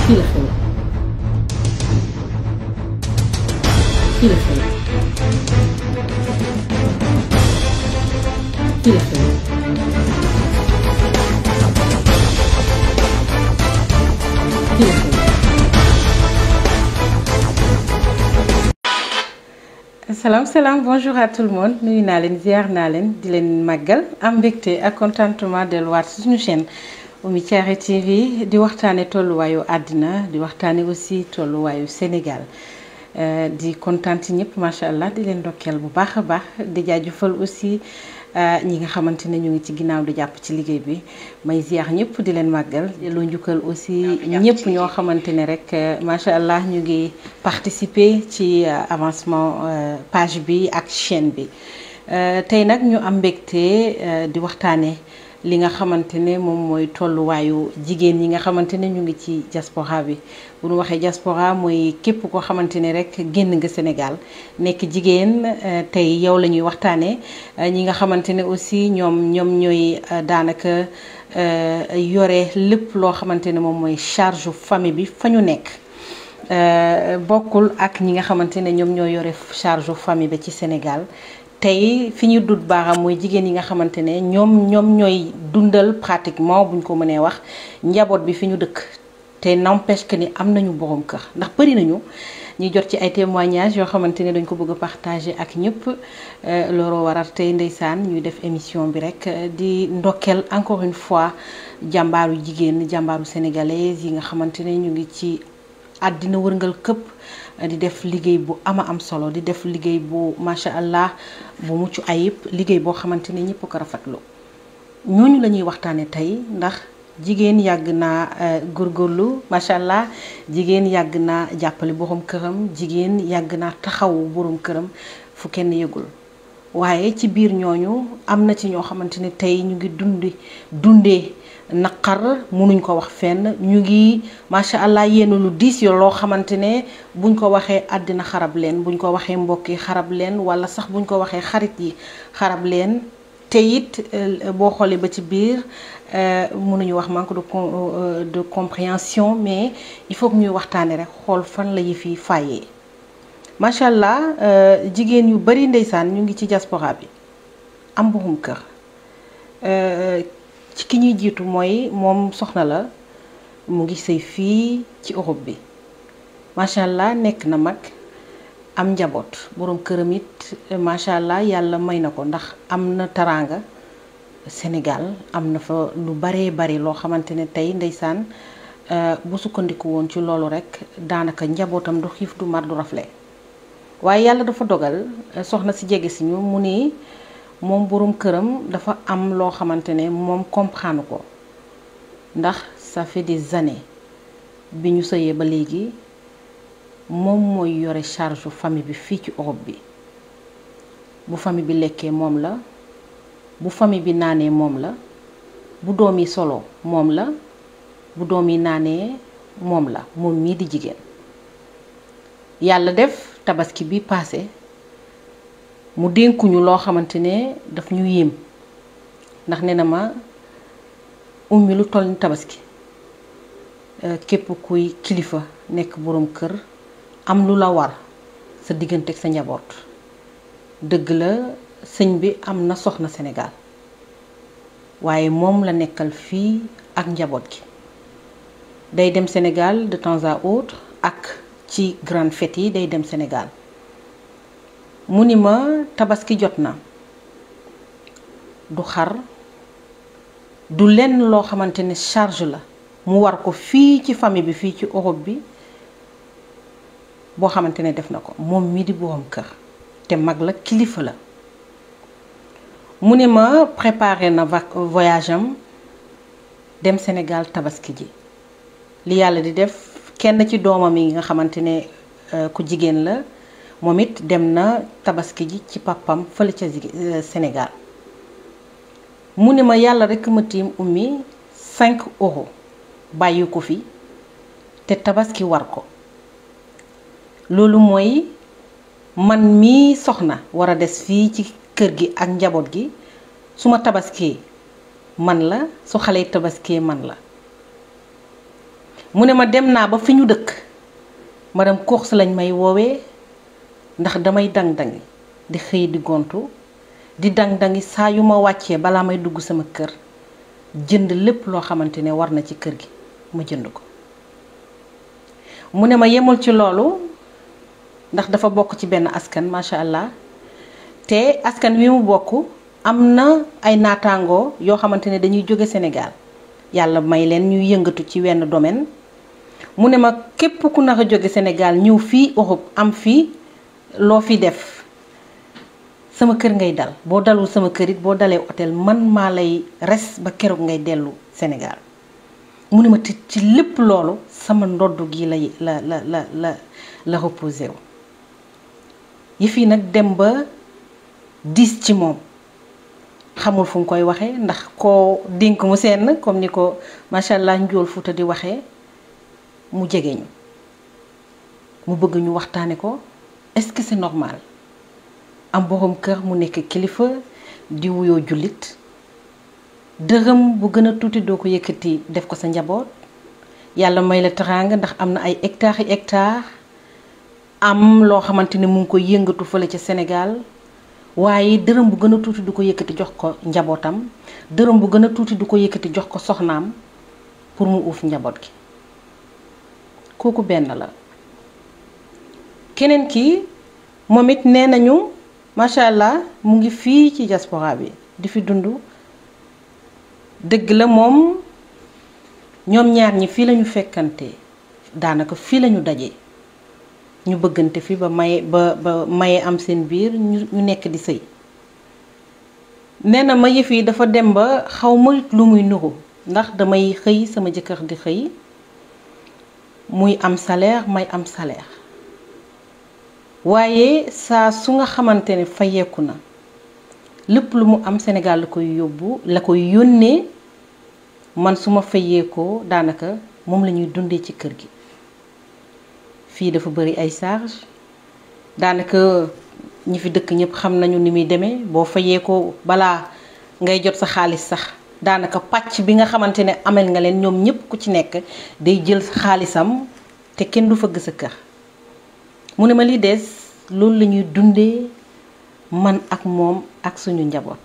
fii la xew fii la xew fii la xew fii la xew salaam salaam bonjour à tout le monde nuyu naa leen ziar naa leen di leen màggal am mbégte ak contentement delluwaat suñu chaîne Oumy Thiaré TV di waxtaane tolluwaayu àddina di waxtaane aussi tolluwaayu Sénégal di kontaan ci ñëpp macha allah di leen ndokkeel bu baax a baax di jaajëfal aussi ñi nga xamante ne ñu ngi ci ginnaaw di jàpp ci liggéey bi may ziar ñëpp di leen màggal loo njukkal aussi ñëpp ñoo xamante ne rek macha allah ñu ngi participer ci avancement page bi ak chaîne bi tey nag ñu am mbégte di waxtaane li nga xamante ne moom mooy tolluwaayu jigéen ñi nga xamante ne ñu ngi ci diaspora bi bu ñu waxee diaspora mooy képp koo xamante ne rek génn nga Sénégal nekk jigéen tey yow la ñuy waxtaanee ñi nga xamante ne aussi ñoom ñoom ñooy daanaka yore lépp loo xamante ne moom mooy charge famille bi fa ñu nekk. bokkul ak ñi nga xamante ne ñoom ñoo yore charge famille bi ci Sénégal. tey fi ñu dut baaxam mooy jigéen yi nga xamante ne ñoom ñoom ñooy dundal pratiquement buñ ko mënee wax njaboot bi fi ñu dëkk te n'empêche que ni am nañu borom kër ndax bëri nañu ñuy jot ci ay témoignages yoo xamante ne dañ ko bëgg a partager ak ñëpp looloo waral tey ndeysaan ñuy def émission bi rek di ndokkeel encore une fois jàmbaaru jigéen jàmbaaru sénégalaise yi nga xamante ne ñu ngi ci àddina wërngal këpp di def liggéey bu ama am solo di def liggéey bu macha allah bu mucc ayib liggéey boo xamante ne ñëpp ko rafetlu ñooñu la ñuy waxtaane tey ndax jigéen yàgg naa góorgóorlu macha allah jigéen yàgg naa jàppale borom këram jigéen yàgg naa taxawu borom këram fu kenn yëgul waaye ci biir ñooñu am na ci ñoo xamante ne tey ñu ngi dundi dundee naqar munuñ ko wax fenn ñu ngi macha allah yenn lu diis yo loo xamante ne buñ ko waxee àddina xarab leen buñ ko waxee mbokk yi xarab leen wala sax buñ ko waxee xarit yi xarab leen te it boo xoolee ba ci biir mënuñu wax manque de de compréhension mais il faut que ñuy waxtaane rek xool fan la yëf yi fàyyee macha allah jigéen yu bari ndeysaan ñu ngi ci diaspora bi am borom kër ci ki ñuy jiitu mooy moom soxna la mu ngi sëy fii ci Europe bi macha allah nekk na mag am njaboot borom këram it macha allah yàlla may na ko ndax am na taraanga Sénégal am na fa lu baree bari loo xamante ne tey ndeysaan bu sukkandiku woon ci loolu rek daanaka njabootam du xiif du mar du rafle waaye yàlla dafa dogal soxna si jege si ñu mu ni moom borom këram dafa am loo xamante ne moom comprendre ko ndax ça fait des années bi ñu sëyee ba léegi moom mooy yore charge famille bi fii ci Europe bi bu famille bi lekkee moom la bu famille bi naanee moom la bu doom yi solo moom la bu doom yi naanee moom la moom mii di jigéen yàlla def tabaski bi paase mu dénkuñu loo xamante ne daf ñu yéem ndax nee na ma ummi lu toll ni tabaski képp kuy kilifa nekk boroom kër am lu la war sa diggante ak sa njaboot dëgg la sëñ bi am na soxna Sénégal waaye moom la nekkal fii ak njaboot gi day dem Sénégal de temps à autre ak ci grande fête yi day dem Sénégal mu ni ma tabaski jot na du xar du lenn loo xamante ne charge la mu war ko fii ci famille bi fii ci Europe bi boo xamante ne def na ko moom mii di borom kër te mag la kilifa la mu ne ma préparé na voyage am dem Sénégal tabaski ji li yàlla di def kenn ci doomam yi nga xamante ne ku jigéen la moom it dem na tabaski ji ci papam fële ca Sénégal mu ne ma yàlla rekk ma tiim ummi 5 euros bàyyi ko fi te tabaski war ko loolu mooy man mii soxna war a des fii ci kër gi ak njaboot gi su ma tabaskee man la su xale yi tabaskee man la mu ne ma dem naa ba fi ñu dëkk madame course lañ may woowee ndax damay dang-dangi di xëy di gontu di dang-dangi saa yu ma wàccee balaa may dugg sama kër jënd lépp loo xamante ne war na ci kër gi ma jënd ko mu ne ma yemul ci loolu ndax dafa bokk ci benn askan macha allah te askan wi mu bokk am na ay naataangoo yoo xamante ne dañuy jóge Sénégal yàlla may leen ñuy yëngatu ci wenn domaine mu ne ma képp ku nar a jóge Sénégal ñëw fii Europe am fii loo fi def sama kër ngay dal boo dalul sama kër it boo dalee hôtel man maa lay res ba keroog ngay dellu Sénégal mu ne ma te ci lépp loolu sama ndodd gi la la la la la la reposé wu yi fii nag dem ba diis ci moom xamul fu mu koy waxee ndax koo dénk mu seen comme ni ko macha allah njool fuuta di waxee mu jege ñu mu bëgg ñu waxtaane ko est-ce que c'est normal am borom kër mu nekk kilifa di wuyoo jullit dërëm bu gën a tuuti doo ko yëkkati def ko sa njaboot yàlla may la teraanga ndax am na ay hectares yi hectares am loo xamante ne mu ngi koy yëngatu fële ca Sénégal waaye dërëm bu gën a tuuti du ko yëkkati jox ko njabootam dërëm bu gën a tuuti du ko yëkkati jox ko soxnaam pour mu uuf njaboot gi kooku benn la keneen ki moom it nee nañu macha allah mu ngi fii ci diaspora bi di fi dund dëgg la moom ñoom ñaar ñi fii lañu fekkante daanaka fii lañu daje ñu bëggante fi ba maye ba ba maye am seen biir ñu nekk di sëy nee na ma yëf yi dafa dem ba xaw ma lu muy nuru ndax damay xëy sama jëkkër di xëy muy am salaire may am salaire waaye saa su nga xamante ne fayeeku na lépp lu mu am Sénégal la koy yóbbu la koy yónnee man su ma fayeekoo daanaka moom la ñuy dundee ci kër gi fii dafa bari ay charge daanaka ñi fi dëkk ñëpp xam nañu ni muy demee boo fayeekoo balaa ngay jot sa xaalis sax daanaka pàcc bi nga xamante ne amel nga leen ñoom ñëpp ku ci nekk day jël xaalisam te kenn du fëgg sa kër mu ne ma li des loolu la ñuy dundee man ak moom ak suñu njaboot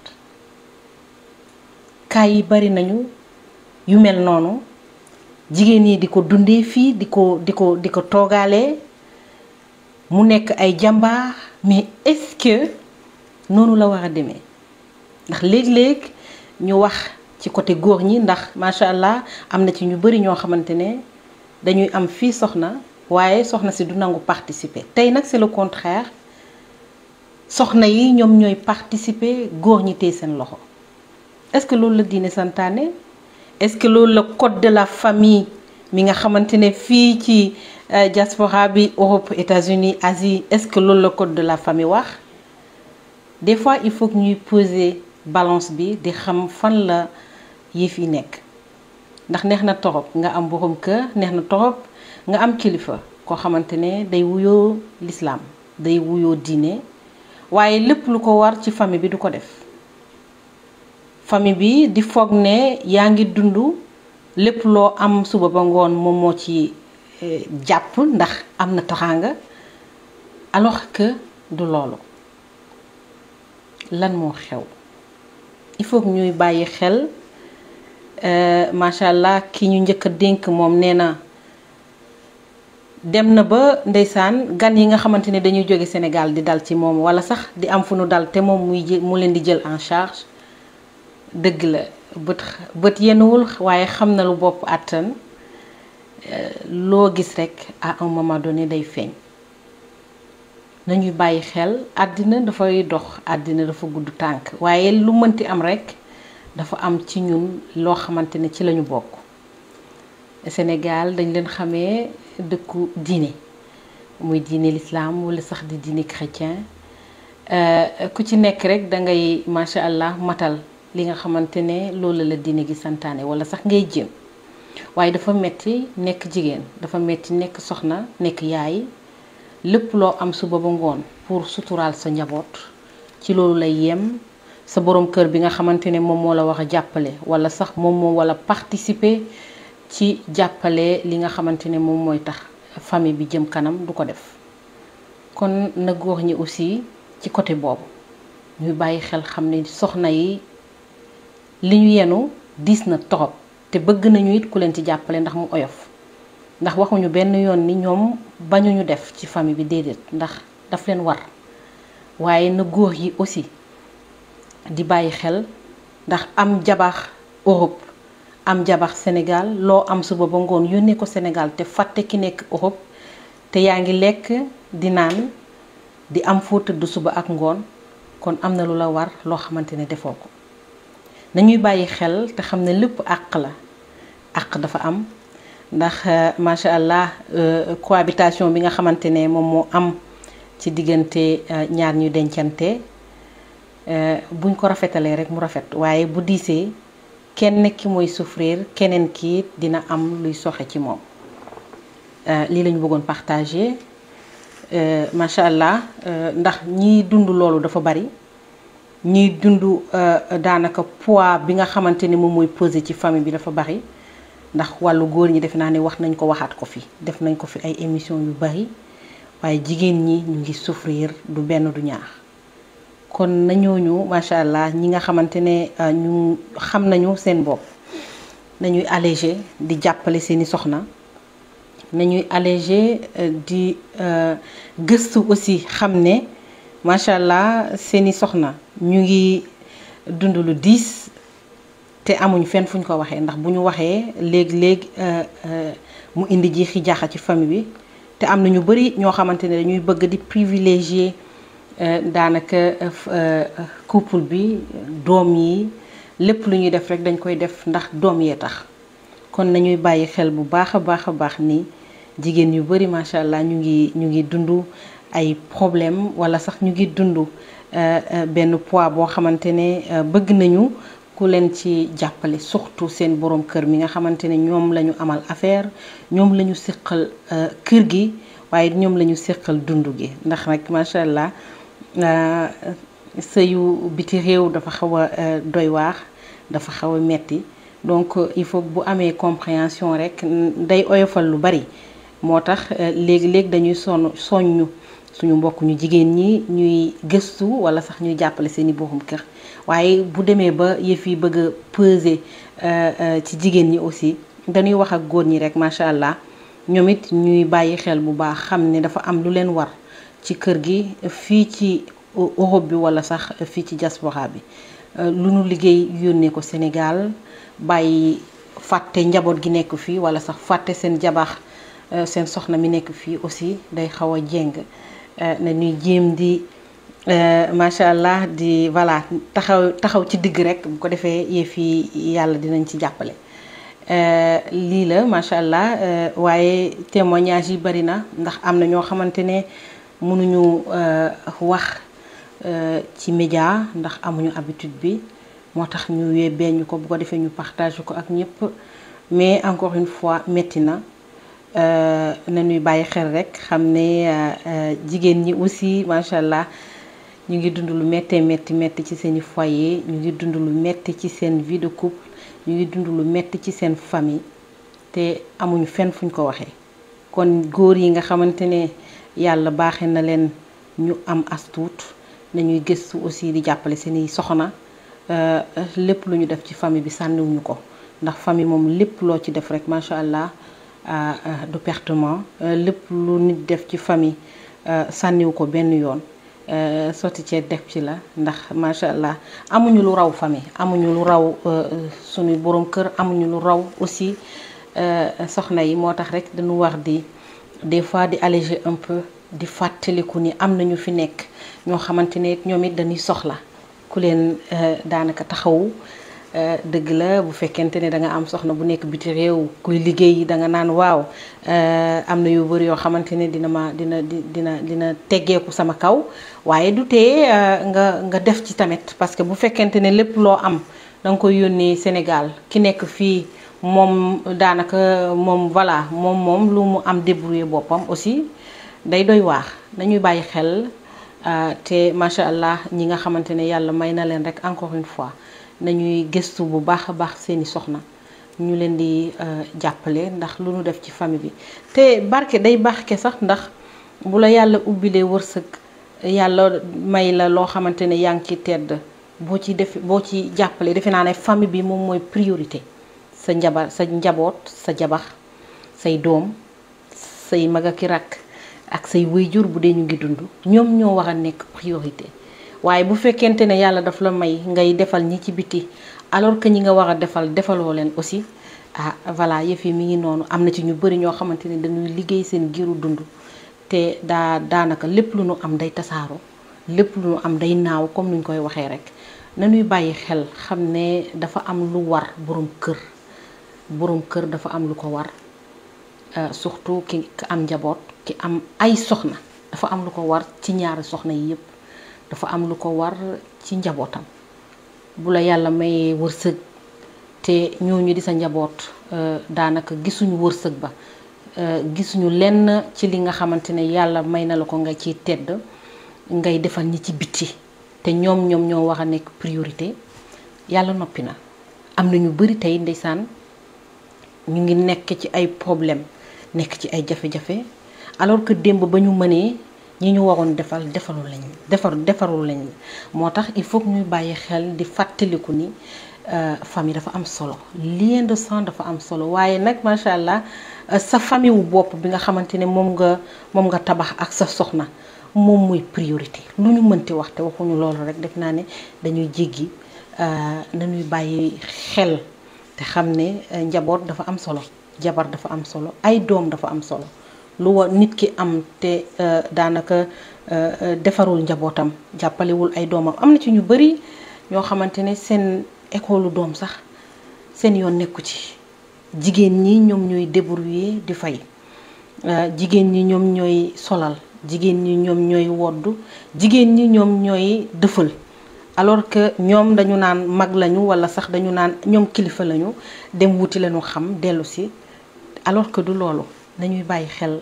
kaay yi bari nañu yu mel noonu jigéen ñi di ko dundee fii di ko di ko di ko toogaalee mu nekk ay jàmbaar mais est-ce que noonu la war a demee ndax léeg-léeg ñu wax ci côté góor ñi ndax macha allah am na ci ñu bari ñoo xamante ne dañuy am fii soxna waaye soxna si du nangu participer tey nag c'est le contraire soxna yi ñoom ñooy participer góor ñi tey seen loxo est-ce que loolu la diine santaane est-ce que loolu la code de la famille mi nga xamante ne fii ci diaspora bi Europe États-Unis Asie est-ce que loolu la code de la famille wax des fois il faut que ñuy poser balance bi di xam fan la yëf yi nekk ndax neex na torop nga am borom kër neex na torop nga am kilifa koo xamante ne day wuyoo l'islam day wuyoo diine waaye lépp lu ko war ci famille bi du ko def famille bi di foog ne yaa ngi dund lépp loo am suba ba ngoon moom moo ci jàpp ndax am na taxaanga alors que du loolu lan moo xew il faut que ñuy bàyyi xel macha allah ki ñu njëkk a dénk moom nee na dem na ba ndeysaan gan yi nga xamante ne dañuy jóge Sénégal di dal ci moom wala sax di am fu nu dal te moom muy jël mu leen di jël en charge dëgg la bët bët yenuwul waaye xam na lu bopp àttan loo gis rekk à un moment donné day feeñ nañuy bàyyi xel àddina dafay dox àddina dafa gudd tànk waaye lu mënti am rekk dafa am ci ñun loo xamante ne ci lañu bokk Sénégal dañ leen xamee dëkku diine muy diine l'islam walla sax di diine chrétien ku ci nekk rekk dangay macha allah matal li nga xamante ne loolu la diine gi santaane walla sax ngay jéem waaye dafa metti nekk jigéen dafa metti nekk soxna nekk yaay lépp loo am suba ba ngoon pour suturaal sa njaboot ci loolu lay yem sa borom kër bi nga xamante ne moom moo la wax a jàppale walla sax moom moo walla participer ci jàppale li nga xamante ne moom mooy tax famille bi jëm kanam du ko def kon na góor ñi aussi ci côté boobu ñuy bàyyi xel xam ne soxna yi li ñu yenu diis na torop te bëgg nañu it ku leen ci jàppale ndax mu oyof ndax waxuñu benn yoon ni ñoom bañuñu def ci famille bi déedéet ndax daf leen war waaye na góor yi aussi di bàyyi xel ndax am jabax Europe am jabax Sénégal loo am suba ba ngoon yónnee ko Sénégal te fàtte ki nekk Europe te yaa ngi lekk di naan di am foo tëdd suba ak ngoon kon am na lu la war loo xamante ne defoo ko nañuy bàyyi xel te xam ne lépp àq la àq dafa am ndax macha allah cohabitation bi nga xamante ne moom moo am ci diggante ñaar ñu dencante buñ ko rafetalee rek mu rafet waaye bu diisee kenn ki mooy souffrir keneen ki dina am luy soxe ci moom lii lañu bëggoon partager macha allah ndax ñiy dund loolu dafa bari ñiy dund daanaka poids bi nga xamante ni moom mooy pesé ci famille bi dafa bari ndax wàllu góor ñi def naa ne wax nañ ko waxaat ko fi def nañ ko fi ay émission yu bari waaye jigéen ñi ñu ngi souffrir du benn du ñaar kon nañooñu macha allah ñi nga xamante ne ñu xam nañu seen bopp nañuy allégé di jàppale seeni soxna nañuy allégé di gëstu aussi xam ne macha allah seeni soxna ñu ngi dund lu diis te amuñ fenn fuñ ko waxee ndax bu ñu waxee léegi-léegi mu indi jiixi jaaxa ci famille bi te am na ñu bari ñoo xamante ne dañuy bëgg di privilégier daanaka couple bi doom yi lépp lu ñuy def rek dañ koy def ndax doom yee tax kon nañuy bàyyi xel bu baax a baax a baax ni jigéen yu bari macha allah ñu ngi ñu ngi dund ay problème wala sax ñu ngi dund benn poids boo xamante ne bëgg nañu ku leen ci jàppale surtout seen borom kër mi nga xamante ne ñoom la ñu amal affaire ñoom la ñu séqal kër gi waaye ñoom la ñu séqal dund gi ndax nag macha allah sëyu biti réew dafa xaw a doy waax dafa xaw a metti donc il faut bu amee compréhension rek day oyofal lu bari moo tax léegi-léegi dañuy sonn soññu suñu mbokk ñu jigéen ñi ñuy gëstu wala sax ñuy jàppale seeni borom kër waaye bu demee ba yëf yi bëgg a peser ci jigéen ñi aussi dañuy wax ak góor ñi rek macha allah ñoom it ñuy bàyyi xel bu baax xam ne dafa am lu leen war ci kër gi fii ci Europe bi wala sax fii ci diaspora bi lu nu liggéey yónnee ko Sénégal bàyyi fàtte njaboot gi nekk fii wala sax fàtte seen jabax seen soxna mi nekk fii aussi day xaw a jéng na ñuy jéem di macha allah di voilà taxaw taxaw ci digg rek bu ko defee yëf yi yàlla dinañ ci jàppale. lii la macha allah waaye témoignage yi bari na ndax am na ñoo xamante ne mënuñu wax ci média ndax amuñu habitude bi moo tax ñu yóbbee ñu ko bu ko defee ñu partage ko ak ñëpp mais encore une fois metti na. na ñuy bàyyi xel rek xam ne jigéen ñi aussi macha allah ñu ngi dund lu méttee métti métti ci seeni foyer ñu ngi dund lu métti ci seen vie de couple ñu ngi dund lu métti ci seen famille te amuñu fenn fuñ ko waxee kon góor yi nga xamante ne yàlla baaxe na leen ñu am astuut nañuy gëstu aussi di jàppale seeni soxna lépp lu ñu def ci famille bi sànniwuñu ko ndax famille moom lépp loo ci def rek macha allah du pertement lépp lu nit def ci famille sànniwu ko benn yoon sotti cee def ci la ndax macha allah amuñu lu raw famille amuñu lu raw suñu borom kër amuñu lu raw aussi soxna yi moo tax rek dañu war di des fois di alléger un peu di fàttaliku ni am nañu fi nekk ñoo xamante ne ñoom it dañuy soxla ku leen daanaka taxawu dëgg la bu fekkente ne da nga am soxna bu nekk biti réew kuy liggéey da nga naan waaw am na yu bëri yoo xamante ne dina ma dina dina dina teggeeku sama kaw waaye du tee nga nga def ci tamit parce que bu fekkente ne lépp loo am da nga koy yónnee Sénégal ki nekk fii moom daanaka moom voilà moom moom lu mu am débrouiller boppam aussi day doy waax nañuy bàyyi xel te macha allah ñi nga xamante ne yàlla may na leen rek encore une fois nañuy gëstu bu baax a baax seeni soxna ñu leen di jàppale ndax lu ñu def ci famille bi te barke day barke sax ndax bu la yàlla ubbilee wërsëg yàlla may la loo xamante ne yaa ngi ci tedd boo ci def boo ci jàppale defe naa ne famille bi moom mooy priorité sa njabar sa njaboot sa jabax say doom say mag ak i rakk ak say waajur bu dee ñu ngi dund ñoom ñoo war a nekk priorité waaye bu fekkente ne yàlla daf la may ngay defal ñi ci biti alors que ñi nga war a defal defaloo leen aussi ah voilà yëf yi mi ngi noonu am na ci ñu bëri ñoo xamante ne dañuy liggéey seen giiru dund te daa daanaka lépp lu nu am day tasaaroo lépp lu nu am day naaw comme nuñ koy waxee rek nañuy bàyyi xel xam ne dafa am lu war borom kër borom kër dafa am lu ko war surtout ki am njaboot ki am ay soxna dafa am lu ko war ci ñaari soxna yi yépp dafa am lu ko war ci njabootam bu la yàlla mayee wërsëg te ñooñu di sa njaboot daanaka gisuñu wërsëg ba gisuñu lenn ci li nga xamante ne yàlla may na la ko nga ciy tedd ngay defal ñi ci biti te ñoom ñoom ñoo war a nekk priorité yàlla noppi na am na ñu bari tey ndeysaan ñu ngi nekk ci ay problème nekk ci ay jafe-jafe alors que démb ba ñu mënee ñi ñu waroon defal defalul lañ defar defarul lañ moo tax il faut que ñuy bàyyi xel di fàttaliku ni famille dafa am solo lien de sang dafa am solo waaye nag macha allah sa famille wu bopp bi nga xamante ne moom nga moom nga tabax ak sa soxna moom mooy priorité lu ñu mënti wax te waxuñu loolu rek def naa ne dañuy jéggi nañuy bàyyi xel te xam ne njaboot dafa am solo jabar dafa am solo ay doom dafa am solo lu wa nit ki am te daanaka defarul njabootam jàppalewul ay doomam am na ci ñu bari ñoo xamante ne seen école doom sax seen yoon nekku ci jigéen ñi ñoom ñooy débrouiller di fay jigéen ñi ñoom ñooy solal jigéen ñi ñoom ñooy woddu jigéen ñi ñoom ñooy dëfal alors que ñoom dañu naan mag lañu walla sax dañu naan ñoom kilifa lañu dem wuti lañu xam dellu si alors que du loolu nañuy bàyyi xel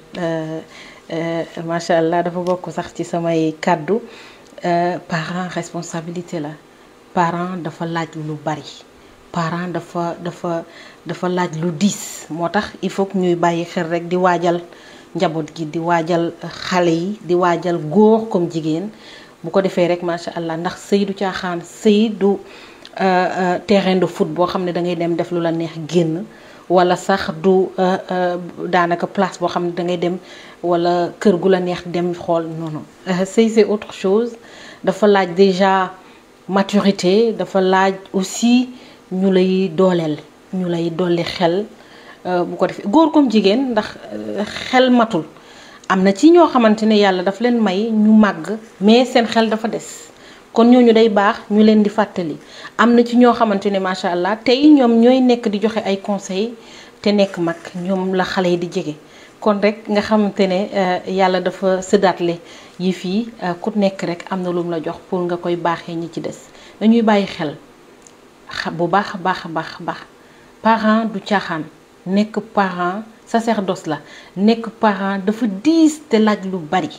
macha allah dafa bokk sax ci samay kàddu parent responsabilité la parent dafa laaj lu bari parent dafa dafa dafa laaj lu diis moo tax il faut que ñuy bàyyi xel rek di waajal njaboot gi di waajal xale yi di waajal góor comme jigéen bu ko defee rek macha allah ndax sëy du caaxaan sëy du terrain de foot boo xam ne da ngay dem def lu la neex génn wala sax du daanaka place boo xam ne da ngay dem wala kër gu la neex dem xool non non sëy c'est autre chose dafa laaj déjà maturité dafa laaj aussi ñu lay dooleel ñu lay dolli xel bu ko defee góor comme jigéen ndax xel matul am na ci ñoo xamante ne yàlla daf leen may ñu màgg mais seen xel dafa des kon ñooñu day baax ñu leen di fàttali am na ci ñoo xamante ne macha allah tey ñoom ñooy nekk di joxe ay conseils te nekk mag ñoom la xale yi di jege kon rek nga xamante ne yàlla dafa sëdaatle yi fii ku nekk rek am na lu mu la jox pour nga koy baaxee ñi ci des dañuy bàyyi xel bu baax a baax a baax a baax parent du caaxaan nekk parent sacerdoce la nekk parent dafa diis te laaj lu bari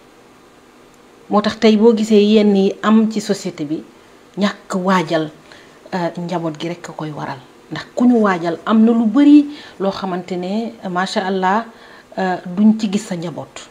moo tax tey boo gisee yenn yi am ci société bi ñàkk waajal njaboot gi rekk a koy waral ndax ku ñu waajal am na lu bari loo xamante ne macha allah duñ ci gis sa njaboot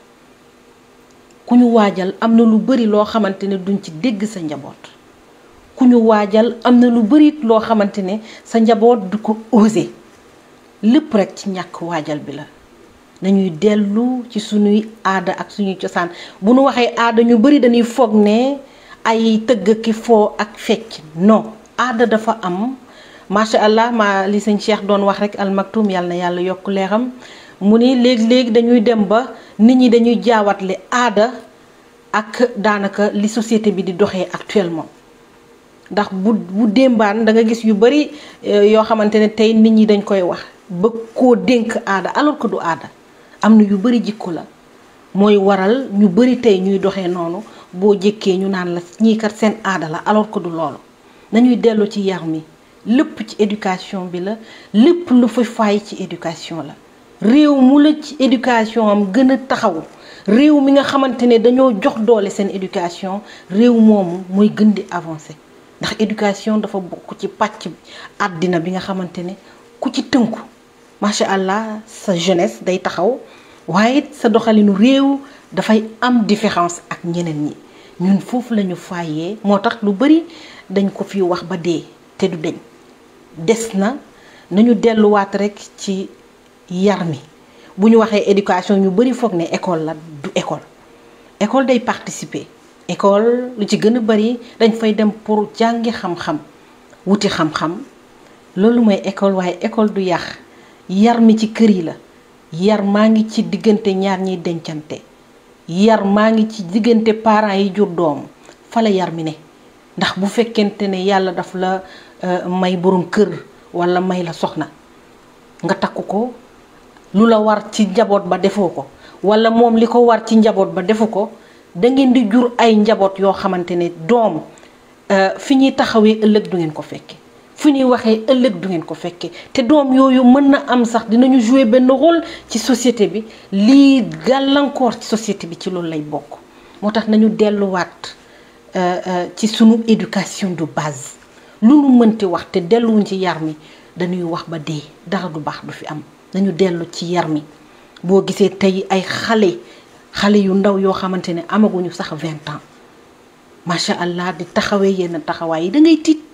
ku ñu waajal am na lu bari loo xamante ne duñ ci dégg sa njaboot ku ñu waajal am na lu bari loo xamante ne sa njaboot du ko osé lépp rekk ci ñàkk waajal bi la nañuy dellu ci suñuy aada ak suñuy cosaan bu nu waxee aada ñu bari dañuy foog ne ay tëgg ki foo ak fecc non aada dafa am macha allah ma li sëñ Cheikh doon wax rek almaktum yàlla na yàlla yokk leeram mu ni léegi-léegi dañuy dem ba nit ñi dañuy jaawatle aada ak daanaka li société bi di doxee actuellement ndax bu bu démbaan da nga gis yu bari yoo xamante ne tey nit ñi dañ koy wax bëgg koo dénk aada alors que du aada am na yu bari jikko la mooy waral ñu bari tey ñuy doxee noonu boo jëkkee ñu naan la ñii kat seen aada la alors que du loolu nañuy dellu ci yar mi lépp ci éducation bi la lépp lu fa faay ci éducation la réew mu la ci éducation am gën a taxaw réew mi nga xamante ne dañoo jox doole seen éducation réew moomu mooy gën di avancer ndax éducation dafa bokk ci pàcc àddina bi nga xamante ne ku ci tënku macha allah sa jeunesse day taxaw waaye sa doxalinu réew dafay am différence ak ñeneen ñi ñun foofu lañu fayee moo tax lu bari dañ ko fi wax ba dee te du deñ des na nañu delluwaat rekk ci yar mi bu ñu waxee éducation ñu bari foog ne école la du école école day participer école lu ci gën a bari dañ fay dem pour jàngi xam-xam wuti xam-xam loolu mooy école waaye école du yàq yar mi ci kër yi la yar maa ngi ci diggante ñaar ñiy dencante yar maa ngi ci diggante parents yi jur doom fa la yar mi ne ndax bu fekkente ne yàlla daf la may borom kër walla may la soxna nga takku ko lu la war ci njaboot ba defoo ko walla moom li ko war ci njaboot ba defu ko da ngeen di jur ay njaboot yoo xamante ne doom fi ñuy taxawee ëllëg du ngeen ko fekke fi ñuy waxee ëllëg du ngeen ko fekke te doom yooyu mën na am sax dinañu jouer benn rôle ci société bi lii gàllankoor ci société bi ci loolu lay bokk moo tax nañu delluwaat ci sunu éducation de base lu nu mënti wax te delluwuñ ci yar mi dañuy wax ba dee dara du baax du fi am nañu dellu ci yar mi boo gisee tey ay xale xale yu ndaw yoo xamante ne amaguñu sax vingt ans macha allah di taxawee yenn taxawaay yi da ngay tiit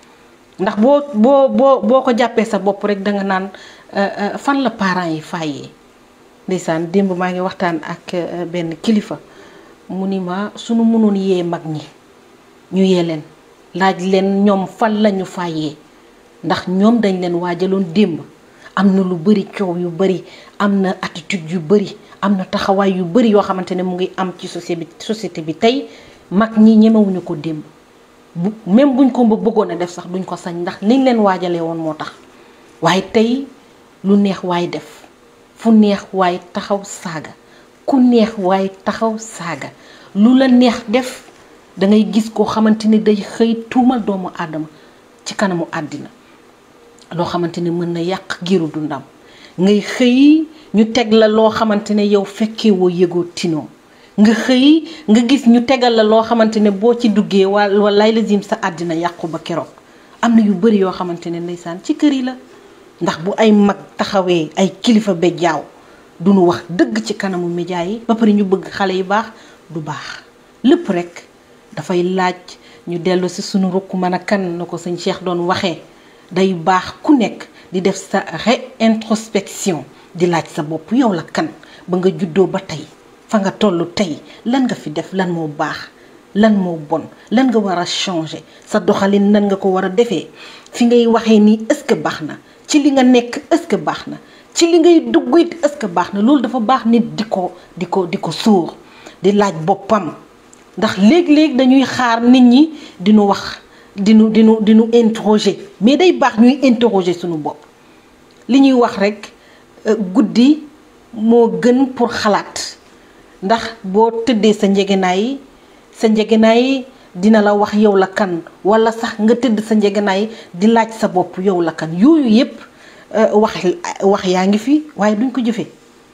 ndax boo boo boo boo ko jàppee sa bopp rek danga naan fan la parents yi fayee ndeysaan démb maa ngi waxtaan ak benn kilifa mu ni ma sunu mënoon yee mag ñi ñu yee leen laaj leen ñoom fan lañu fayee ndax ñoom dañ leen waajaloon démb am na lu bari coow yu bari am na attitude yu bari am na taxawaay yu bari yoo xamante ne mu ngi am ci société bi société bi tey mag ñi ñemewuñu ko démb bu même buñ ko bëggoon a def sax duñ ko sañ ndax liñ leen waajalee woon moo tax waaye tey lu neex waay def fu neex waay taxaw saaga ku neex waay taxaw saaga lu la neex def da ngay gis koo xamante ne day xëy tuumal doomu aadama ci kanamu àddina loo xamante ne mën na yàq giiru dundam ngay xëy ñu teg la loo xamante ne yow fekkee woo yëgoo tinoo nga xëy nga gis ñu tegal la loo xamante ne boo ci duggee wala walay lazim sa àddina yàqu ba keroog am na yu bari yoo xamante ne ndeysaan ci kër yi la ndax bu ay mag taxawee ay kilifa be jaaw du nu wax dëgg ci kanamu média yi ba pare ñu bëgg xale yi baax du baax lépp rek dafay laaj ñu dellu si sunu rukk mën a kan na ko sëñ Cheikh doon waxee day baax ku nekk di def sa réintrospection di laaj sa bopp yow la kan ba nga juddoo ba tey fa nga toll tey lan nga fi def lan moo baax lan moo bon lan nga war a changer sa doxalin nan nga ko war a defee fi ngay waxee nii est-ce que baax na ci li nga nekk est-ce que baax na ci li ngay dugg it est-ce que baax na loolu dafa baax nit di ko di ko di ko suur di laaj boppam ndax léeg-léeg dañuy xaar nit ñi di nu wax di nu di nu di nu interroger mais day baax ñuy interroger suñu bopp li ñuy wax rek guddi moo gën pour xalaat ndax boo tëddee sa njëgënaay sa njëgënaay dina la wax yow la kan walla sax nga tëdd sa njëgënaay di laaj sa bopp yow la kan yooyu yépp wax wax yaa ngi fi waaye duñ ko jëfee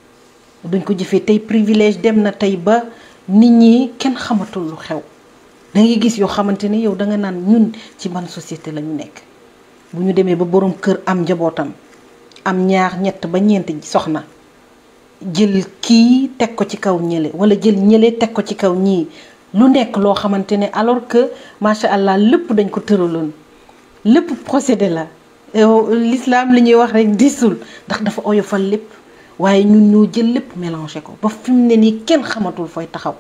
duñ ko jëfee tey privilège dem na tey ba nit ñi kenn xamatul lu xew da ngay gis yoo xamante ne yow da nga naan ñun ci ban société la ñu nekk bu ñu demee ba boroom kër am njabootam am ñaar ñett ba ñeent soxna jël kii teg ko ci kaw ñële walla jël ñële teg ko ci kaw ñii lu nekk loo xamante ne alors que macha allah lépp dañ ko tëraloon lépp procédé la l'islam li ñuy wax rek disul ndax dafa oyofal lépp waaye ñun ñoo jël lépp mélangé ko ba fi mu ne nii kenn xamatul fooy taxaw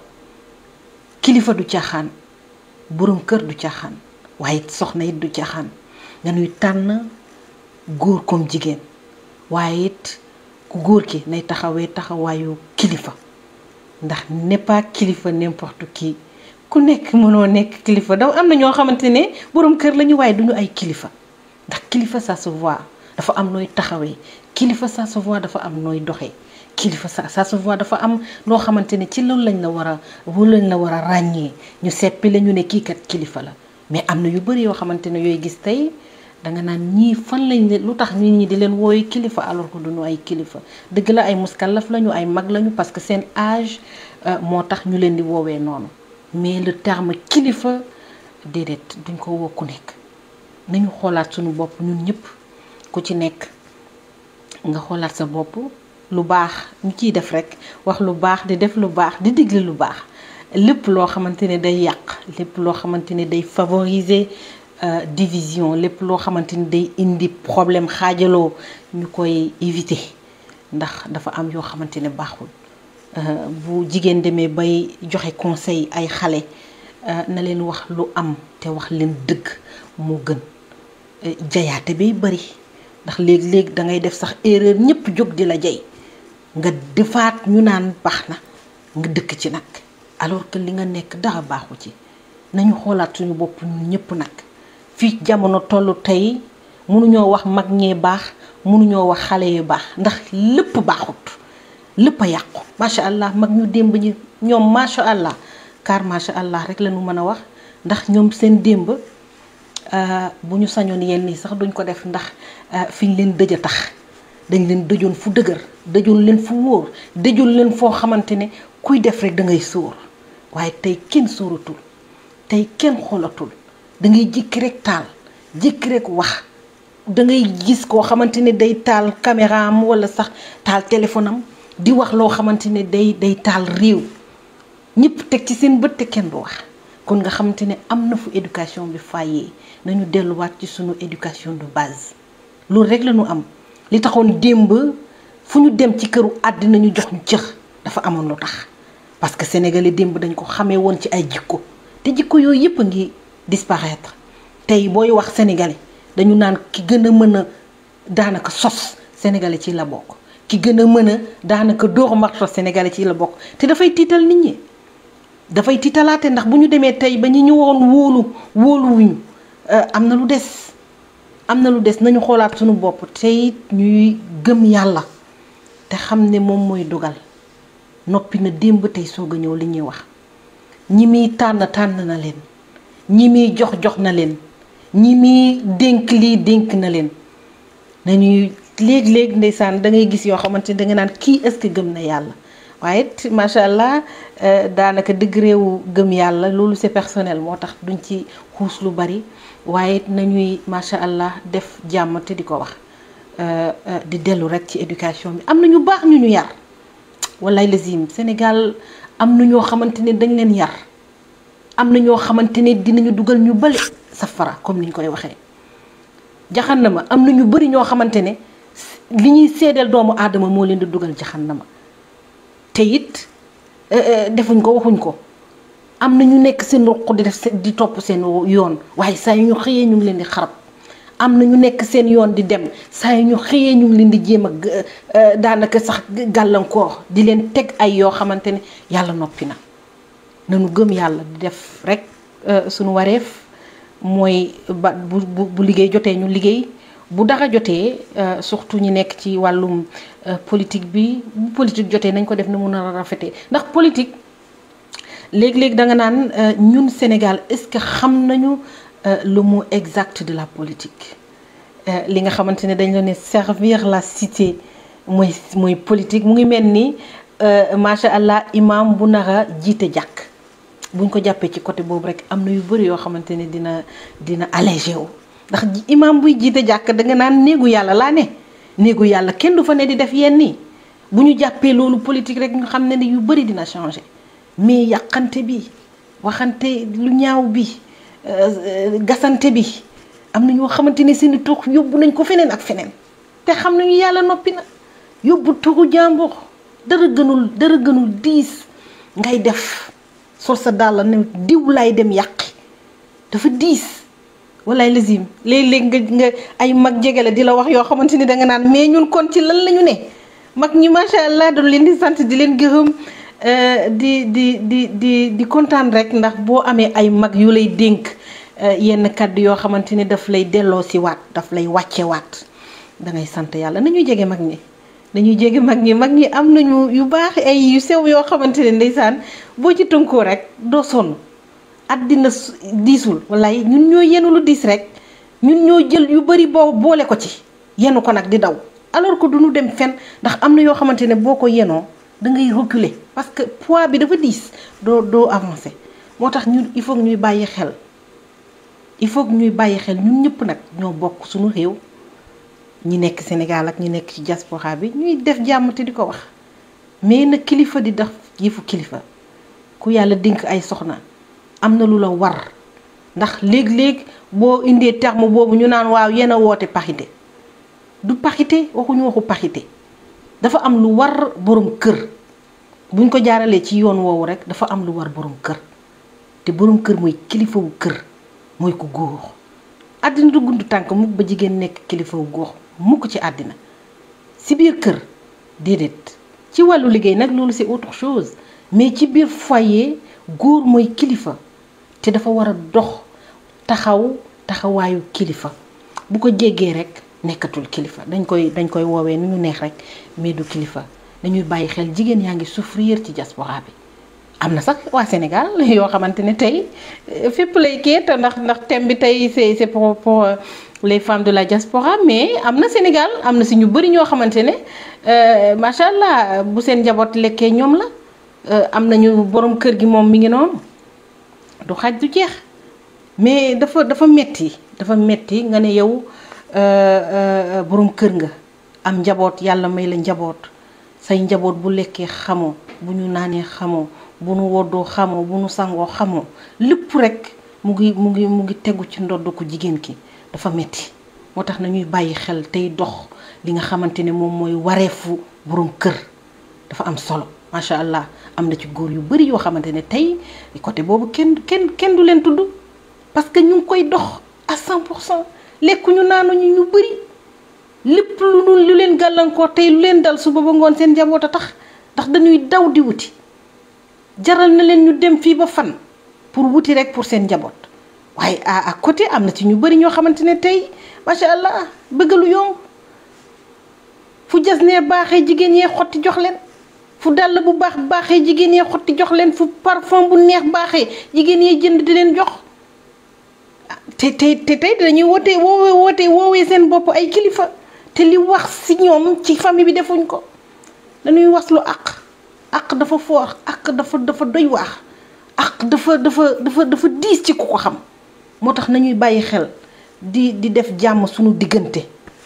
kilifa du caaxaan boroom kër du caaxaan waaye soxna it du caaxaan nga nuy tànn góor comme jigéen waaye it ku góor ki nay taxawee taxawaayu kilifa ndax n'est pas kilifa n'importe qui ku nekk mënoo nekk kilifa daw am na ñoo xamante ne boroom kër lañu waaye duñu ay kilifa ndax kilifa ça se voit dafa am nooy taxawee kilifa ça se voit dafa am nooy doxee kilifa ça ça se voit dafa am loo xamante ne ci loolu lañ la war a loolu lañ la war a ràññee ñu seppi la ñu ne kii kat kilifa la mais am na yu bari yoo xamante ne yooyu gis tey danga naan ñii fan lañ lu tax nit ñi di leen wooyu kilifa alors que duñu ay kilifa dëgg la ay muskallaf lañu ay mag lañu parce que seen âge moo tax ñu leen di woowee noonu mais le terme kilifa déedéet duñ ko woo ku nekk nañu xoolaat suñu bopp ñun ñëpp ku ci nekk nga xoolaat sa bopp lu baax ñu ciy def rek wax lu baax di def lu baax di digle lu baax lépp loo xamante ne day yàq lépp loo xamante ne day favoriser division lépp loo xamante ni day indi problème xaajaloo ñu koy éviter ndax dafa am yoo xamante ne baaxul bu jigéen demee bay joxe conseil ay xale na leen wax lu am te wax leen dëgg moo gën jayaate bay bari ndax léegi-léegi da ngay def sax erreur ñëpp jóg di la jay nga defaat ñu naan baax na nga dëkk ci nag alors que li nga nekk dara baaxu ci nañu xoolaat suñu bopp ñun ñëpp nag fii jamono tollu tey mënuñoo wax mag ñee baax mënuñoo wax xale yu baax ndax lépp baaxut lépp a yàqu macha allah mag ñu démb ñi ñoom macha allah car macha allah rek la ñu mën a wax ndax ñoom seen démb bu ñu sañoon yenn nii sax duñ ko def ndax fi ñu leen dëj a tax dañ leen dëjoon fu dëgër dëjoon leen fu wóor dëjoon leen foo xamante ne kuy def rek da ngay sóor waaye tey kenn sóoratul tey kenn xoolatul da ngay jékki rek taal jékki rek wax da ngay gis koo xamante ne day taal caméra am wala sax taal téléphone am di wax loo xamante ne day day taal réew ñëpp teg ci seen bët te kenn du wax kon nga xamante ne am na fu éducation bi fayee nañu delluwaat ci sunu éducation de base loolu rek la ñu am li taxoon démb fu ñu dem ci këru àddina ñu jox ñu cëx dafa amoon lu tax parce que sénégalais démb dañ ko xamee woon ci ay jikko te jikko yooyu yëpp a ngi disparaître tey booy wax sénégalais dañu naan ki gën a mën a daanaka sos sénégalais ci la bokk ki gën a mën a daanaka dóor marto sénégalais ci la bokk te dafay tiital nit ñi dafay tiitalaate ndax bu ñu demee tey ba ñi ñu woon wóolu wóoluwuñu am na lu des am na lu des nañu xoolaat suñu bopp tey ñuy gëm yàlla te xam ne moom mooy dogal noppi na démb tey soog a ñëw li ñuy wax ñi muy tànn tànn na leen ñi muy jox jox na leen ñi muy dénk lii dénk na leen nañuy léegi-léegi ndeysaan da ngay gis yoo xamante ni da nga naan kii est-ce que gëm na yàlla waaye it macha allah daanaka degré wu gëm yàlla loolu c'est personnel moo tax duñ ci xuus lu bari waaye it nañuy macha allah def jàmm te di ko wax di dellu rek ci éducation bi am na ñu baax ñu ñu yar wallaay lazim Sénégal am na ñoo xamante ne dañ leen yar am na ñoo xamante ne dinañu dugal ñu bële safara comme ni ñu koy waxee jaxannama am na ñu bëri ñoo xamante ne li ñuy seedeel doomu aadama moo leen di dugal jaxannama te it defuñ ko waxuñ ko am na ñu nekk seen ruq di def di topp seen yoon waaye saa yu ñu xëyee ñu ngi leen di xarab am na ñu nekk seen yoon di dem saa yu ñu xëyee ñu ngi leen di jéem a daanaka sax gàllankoor di leen teg ay yoo xamante ne yàlla noppi na nañu gëm yàlla di def rek suñu wareef mooy ba bu bu liggéey jotee ñu liggéey bu dara jotee surtout ñi nekk ci wàllum politique bi bu politique jotee nañ ko def na mun a rafetee ndax politique léegi-léegi da nga naan ñun Sénégal est-ce que xam nañu le mot exact de la politique li nga xamante ne dañ la ne servir la cité mooy mooy politique mu ngi mel ni macha allah imam bu nara jiite jàkk buñ ko jàppee ci côté boobu rek am na yu bëri yoo xamante ne dina dina allégé wu ndax imam buy jiite jàkk da nga naan néegu yàlla laa ne néegu yàlla kenn du fa ne di def yenn nii bu ñu jàppee loolu politique rek nga xam ne ne yu bëri dina changé mais yàqante bi waxante lu ñaaw bi gasante bi am na ñoo xamante ne seeni tuux yóbbu nañ ko feneen ak feneen te xam nañu yàlla noppi na yóbbu tuxu jàmbur dara gënul dara gënul diis ngay def sol sa dàll ne diw laay dem yàqi dafa diis walaay lazim léeg-léeg nga nga ay mag jege la di la wax yoo xamante ni danga naan mais ñun kon ci lan lañu ne mag ñi macha allah doon leen di sant di leen gërëm di di di di di kontaan rek ndax boo amee ay mag yu lay dénk yenn kàddu yoo xamante ni daf lay delloo si waat daf lay wàcce waat dangay sant yàlla nañu jege mag ñi dañuy jege mag ñi mag ñi am nañu yu baax ay yu sew yoo xamante ne ndeysaan boo ci tënkoo rek doo sonn àddina diisul wallaay ñun ñoo yenu lu diis rek ñun ñoo jël yu bari boo boole ko ci yenu ko nag di daw alors que du ñu dem fen ndax am na yoo xamante ne boo ko yenoo da ngay reculer parce que poids bi dafa diis doo doo avancer moo tax ñun il faut ñuy bàyyi xel il faut ñuy bàyyi xel ñun ñëpp nag ñoo bokk suñu réew ñi nekk Sénégal ak ñi nekk ci diaspora bi ñuy def jàmm te di ko wax mais nag kilifa di def yëfu kilifa ku yàlla dénk ay soxna am na lu la war ndax léeg-léeg boo indee terme boobu ñu naan waaw yéen a woote parité du parité waxuñu waxu parité dafa am lu war borom kër buñ ko jaaralee ci yoon woowu rek dafa am lu war borom kër te borom kër mooy kilifa wu kër mooy ko góor àddina du gudd tànk mukk ba jigéen nekk kilifa wu góor mukk ci àddina si biir kër déedéet ci wàllu liggéey nag loolu c'est autre chose mais ci biir foyer góor mooy kilifa te dafa war a dox taxaw taxawaayu kilifa bu ko jéggee rek nekkatul kilifa dañ koy dañ koy woowee ni ñu neex rek mais du kilifa dañuy bàyyi xel jigéen yaa ngi souffrir ci diaspora bi am na sax waa Sénégal yoo xamante ne tey fépp lay kii te ndax ndax thème bi tey c'est c'est pour pour les femmes de la diaspora mais am na Sénégal am na si ñu bëri ñoo xamante ne macha allah bu seen njaboot lekkee ñoom la am nañu borom kër gi moom mi ngi noonu du xaj du jeex mais dafa dafa metti dafa metti nga ne yow borom kër nga am njaboot yàlla may la njaboot say njaboot bu lekkee xamoo bu ñu naanee xamoo bu nu woddoo xamoo bu nu sangoo xamoo lépp rek mu ngi mu ngi mu ngi tegu ci ndodd ko jigéen ki dafa metti moo tax nañuy bàyyi xel tey dox li nga xamante ne moom mooy wareefu borom kër dafa am solo macha allah am na ci góor yu bari yoo xamante ne tey côté boobu kenn kenn kenn du leen tudd parce que ñu ngi koy dox à 100 pour cent lekkuñu naanuñu ñu bari lépp lu lu leen gàllankoor tey lu leen dal suba ba ngoon seen njaboot a tax ndax dañuy daw di wuti jaral na leen ñu dem fii ba fan pour wuti rek pour seen njaboot waaye à à côté am na ci ñu bari ñoo xamante ne tey macha allah bëgg lu yomb fu jas nee baaxee jigéen yee xotti jox leen fu dàll bu baax baaxee jigéen yee xotti jox leen fu parfum bu neex baaxee jigéen yee jënd di leen jox te te te tey dañuy wootee woowee wootee woowee seen bopp ay kilifa te li wax ci ñoom ci famille bi defuñ ko dañuy wax lu àq àq dafa foor àq dafa dafa doy waax àq dafa dafa dafa dafa diis ci ku ko xam moo tax nañuy bàyyi xel di di def jàmm suñu diggante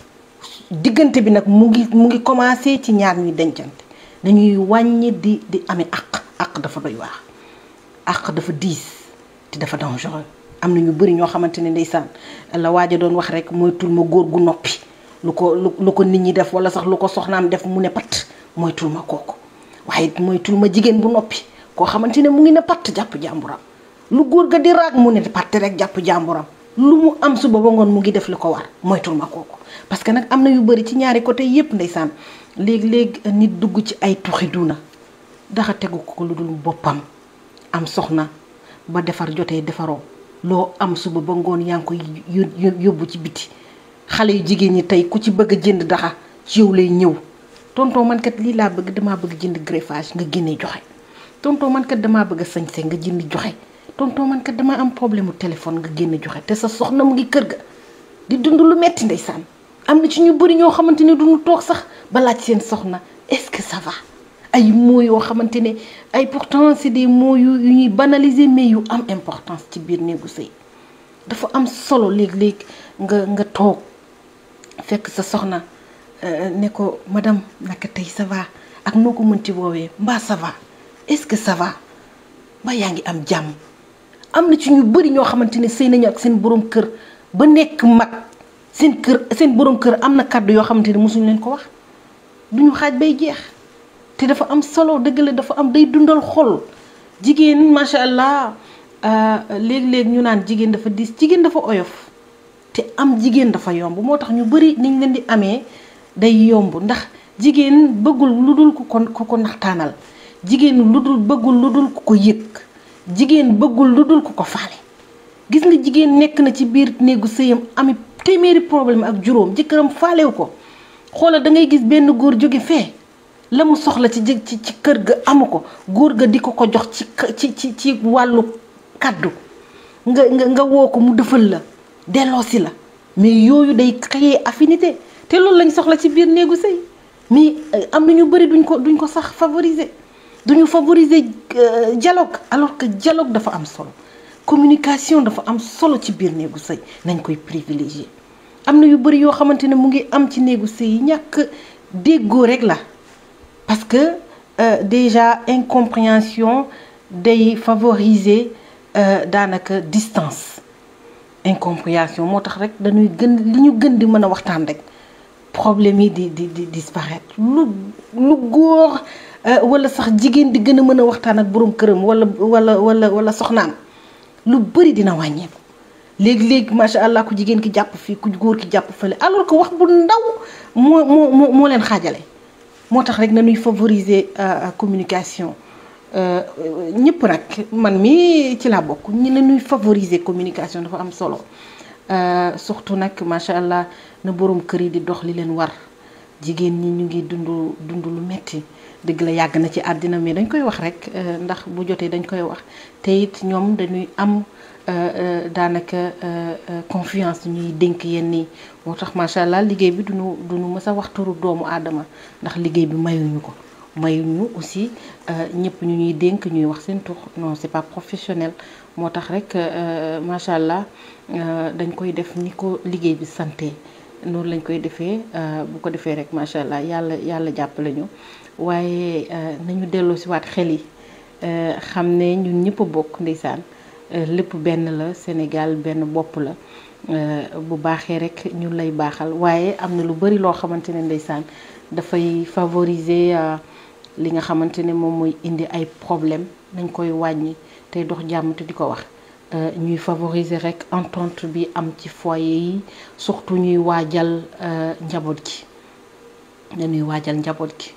diggante bi nag mu ngi mu ngi commencé ci ñaar ñuy dencante dañuy wàññi di di amee àq àq dafa doy waax àq dafa diis te dafa dangereux am na ñu bëri ñoo xamante ne ndeysaan la waaja doon wax rek moytul ma góor gu noppi lu ko lu ko nit ñi def wala sax lu ko soxnaam def mu ne patt moytul ma kooku waaye moytul ma jigéen bu noppi koo xamante ne mu ngi ne patt jàpp jàmburam lu góor ga di raag mu ne patt rek jàpp jàmburam lu mu am suba ba ngoon mu ngi def li ko war moytul ma kooku parce que nag am na yu bëri ci ñaari côté yépp ndeysaan léeg-léeg nit dugg ci ay tuxi duna daxa tegu ko lu dul boppam am soxna ba defar jotee defaroo loo am suba ba ngoon yaa ngi koy yóbbu ci biti xale yu jigéen ñi tey ku ci bëgg a jënd daxa ci yow lay ñëw tonton man kat lii laa bëgg damaa bëgg jënd greffage nga génne joxe tonton man kat damaa bëgg a sañse nga jënd joxe tonton man kat damaa am problème mu téléphone nga génne joxe te sa soxna mu ngi kër ga di dund lu metti ndeysaan am na ci ñu bëri ñoo xamante ne duñu toog sax ba laaj seen soxna est-ce que ça va ay mots yoo xamante ne ay pourtant c'est des mots yu yu ñuy banaliser mais yu am importance ci biir néegu sëy dafa am solo léeg-léeg nga nga toog fekk sa soxna ne ko madame naka tey ça va ak noo ko mënti woowee mbaa ça va est-ce que ça va mbaa yaa ngi am jàmm am na ci ñu bëri ñoo xamante ne sëy nañu ak seen borom kër ba nekk mag seen kër seen borom kër am na kàddu yoo xamante ne mosuñu leen ko wax duñu xaaj bay jeex te dafa am solo dëgg la dafa am day dundal xol jigéen macha allah léeg-léeg ñu naan jigéen dafa diis jigéen dafa oyof te am jigéen dafa yomb moo tax ñu bëri niñ leen di amee day yomb ndax jigéen bëggul lu dul ku ko ku ko naxtaanal jigéen lu dul bëggul lu dul ku ko yëg jigéen bëggul lu dul ku ko faale gis nga jigéen nekk na ci biir néegu sëyam ami téeméeri problème ak juróom jëkkëram faalewu ko xoolal da ngay gis benn góor jóge fee la mu soxla ci ci ci kër ga amu ko góor ga di ko ko jox ci ci ci ci wàllu kàddu nga nga nga woo ko mu defal la delloosi la mais yooyu day créer affinité te loolu lañ soxla ci biir néegu sëy mais am na ñu bëri duñ ko duñ ko sax favoriser duñu favoriser dialogue alors que dialogue dafa am solo communication dafa am solo ci biir néegu sëy nañ koy privilégier am na yu bëri yoo xamante ne mu ngi am ci néegu sëy yi ñàkk déggoo rek la parce que déjà incompréhension day favoriser daanaka distance incompréhension moo tax rek dañuy gën li ñu gën di mën a waxtaan rek problème yi di di di disparaître lu lu góor wala sax jigéen di gën a mën a waxtaan ak boroom këram wala wala wala wala soxnaam lu bëri dina wàññeeku léegi-léegi macha allah ku jigéen ki jàpp fii ku góor ki jàpp fële alors que wax bu ndaw moo moo moo leen xaajale moo tax rek nañuy favoriser communication ñëpp nag man mi ci laa bokk ñi nañuy favoriser communication dafa am solo surtout nag macha allah na boroom kër yi di dox li leen war jigéen ñi ñu ngi dund dund lu metti dëgg la yàgg na ci àddina mais dañ koy wax rek ndax bu jotee dañ koy wax te it ñoom dañuy am daanaka confiance ñuy dénk yenn yi moo tax macha allah liggéey bi duñu duñu mës a wax turu doomu aadama ndax liggéey bi mayuñu ko mayuñu aussi ñëpp ñu ñuy dénk ñuy wax seen tur non c'est pas professionnel moo tax rek macha allah dañ koy def ni ko liggéey bi santé noonu lañ koy defee bu ko defee rek macha allah yàlla yàlla jàppale ñu waaye nañu delloo si waat xel yi xam ne ñun ñëpp a bokk ndeysaan lépp benn la Sénégal benn bopp la bu baaxee rek ñun lay baaxal waaye am na lu bari loo xamante ne ndeysaan dafay favoriser li nga xamante ne moom mooy indi ay problème nañ koy wàññi tey dox jàmm te di ko wax ñuy favoriser rek entente bi am ci foyer yi surtout ñuy waajal njaboot gi nañuy waajal njaboot gi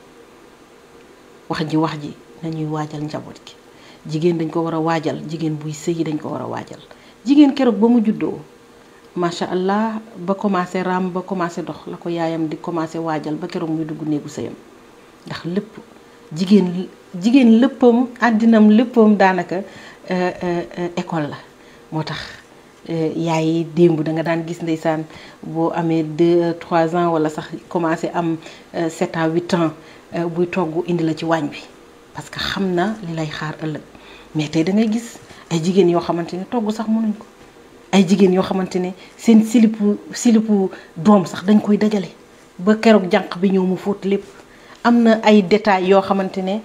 wax ji wax ji nañuy waajal njaboot gi jigéen dañ ko war a waajal jigéen buy sëyi dañ ko war a waajal jigéen keroog ba mu juddoo macha allah ba commencé raam ba commencé dox la ko yaayam di commencé waajal ba keroog muy dugg néegu sëyam ndax lépp jigéen jigéen léppam àddinam léppam daanaka école la moo tax yaay yi démb da nga daan gis ndeysaan boo amee deux trois ans wala sax commencé am sept à huit ans buy togg indi la ci waañ bi parce que xam na li lay xaar ëllëg mais tey da ngay gis ay jigéen yoo xamante ne togg sax mënuñ ko ay jigéen yoo xamante ne seen silipu silipu doom sax dañ koy dajale ba keroog jànq bi ñëw mu fóot lépp am na ay détails yoo xamante ne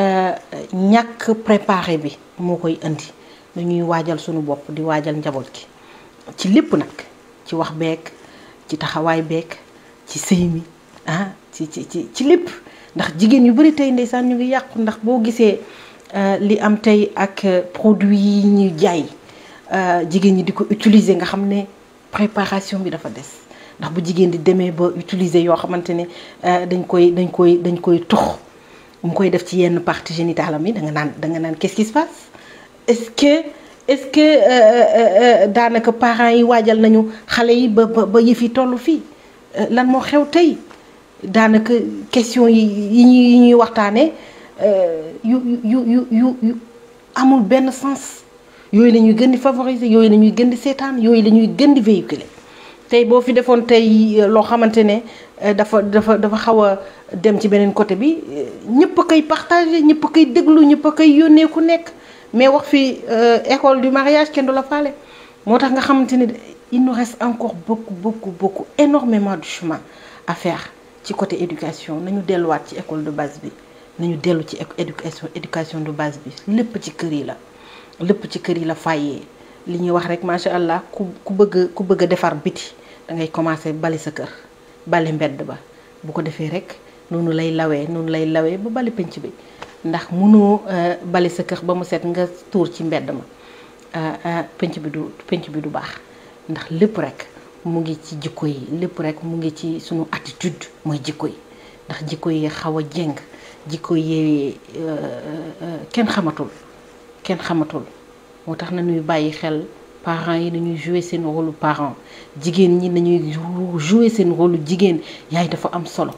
ñàkk préparé bi moo koy indi dañuy waajal sunu bopp di waajal njaboot gi ci lépp nag ci wax beek ci taxawaay beek ci sëy mi ah ci ci ci ci lépp ndax jigéen yu bari tey ndeysaan ñu ngi yàqu ndax boo gisee li am tey ak produit yi ñuy jaay jigéen ñi di ko utiliser nga xam ne préparation bi dafa des ndax bu jigéen di demee ba utiliser yoo xamante ne dañ koy dañ koy dañ koy tux mu koy def ci yenn partie génitale am yi da nga naan da nga naan qu'est-ce qui se passe est-ce que est-ce que daanaka parents yi waajal nañu xale yi ba ba yëf yi toll fii lan moo xew tey daanaka question yi yi ñuy yi ñuy waxtaanee yu yu yu yu yu amul benn sens yooyu la ñuy gën di favoriser yooyu la ñuy gën di seetaan yooyu la ñuy gën di véhiculer tey boo fi defoon tey loo xamante ne dafa dafa dafa xaw a dem ci beneen côté bi ñëpp a koy partager ñëpp a koy déglu ñëpp a koy yónnee ku nekk mais wax fi école du mariage kenn du la faale moo tax nga xamante ne il nous reste encore beaucoup beaucoup beaucoup énormément de chemin à faire ci côté éducation nañu delluwaat ci école de base bi nañu dellu ci éducation éducation de base bi lépp ci kër yi la lépp ci kër yi la fayee li ñuy wax rek macha allah ku ku bëgg ku bëgg a defar biti da ngay commencer bali sa kër bale mbedd ba bu ko defee rek noonu lay lawee noonu lay lawee ba bali penc bi ndax mënoo bali sa kër ba mu set nga tuur ci mbedd ma penc bi du penc bi du baax ndax lépp rek mu ngi ci jikko yi lépp rek mu ngi ci sunu attitude mooy jikko yi ndax jikko yi xaw a jéng jikko yi kenn xamatul kenn xamatul moo tax na ñuy bàyyi xel parents yi nañuy jouer seen rôle parent jigéen ñi nañuy jouer seen rôle jigéen yaay dafa am solo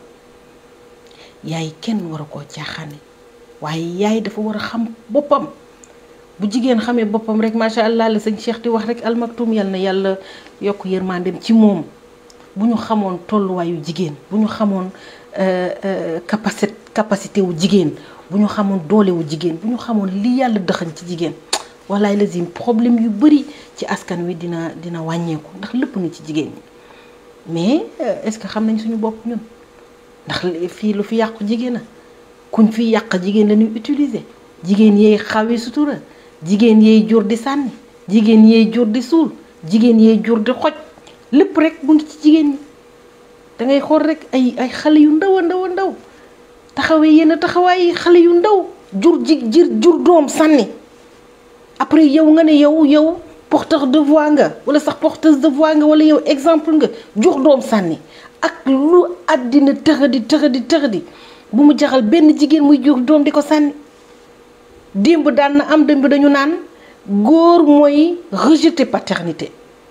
yaay kenn war a koo caaxaane waaye yaay dafa war a xam boppam bu jigéen xamee boppam rek macha allah la sëñ Cheikh di wax rek almaktum yal na yàlla yokk yërmandeem ci moom bu ñu xamoon tolluwaayu jigéen bu ñu xamoon capacité capacité wu jigéen bu ñu xamoon doole wu jigéen bu ñu xamoon li yàlla dëxañ ci jigéen walaay lazim problème yu bari ci askan wi dina dina wàññeeku ndax lépp ngi ci jigéen ñi mais est-ce que xam nañ suñu bopp ñun ndax fii lu fi yàqu jigéen a kuñ fi yàq jigéen la ñuy utiliser jigéen yeey xawi sutura jigéen yeey jur di sànni jigéen yeey jur di suul jigéen yeey jur di xoj lépp rek mu ngi ci jigéen ñi da ngay xool rek ay ay xale yu ndaw a ndaw a ndaw taxawee yenn taxawaay xale yu ndaw jur ji jir jur doom sànni après yow nga ne yow yow porteur de voix nga wala sax porteuse de voix nga wala yow exemple nga jur doom sànni ak lu àddina tëxadi tëxadi tëxadi bu mu jaxal benn jigéen muy jur doom di ko sànni démb daan na am démb dañu naan góor mooy rejeter paternité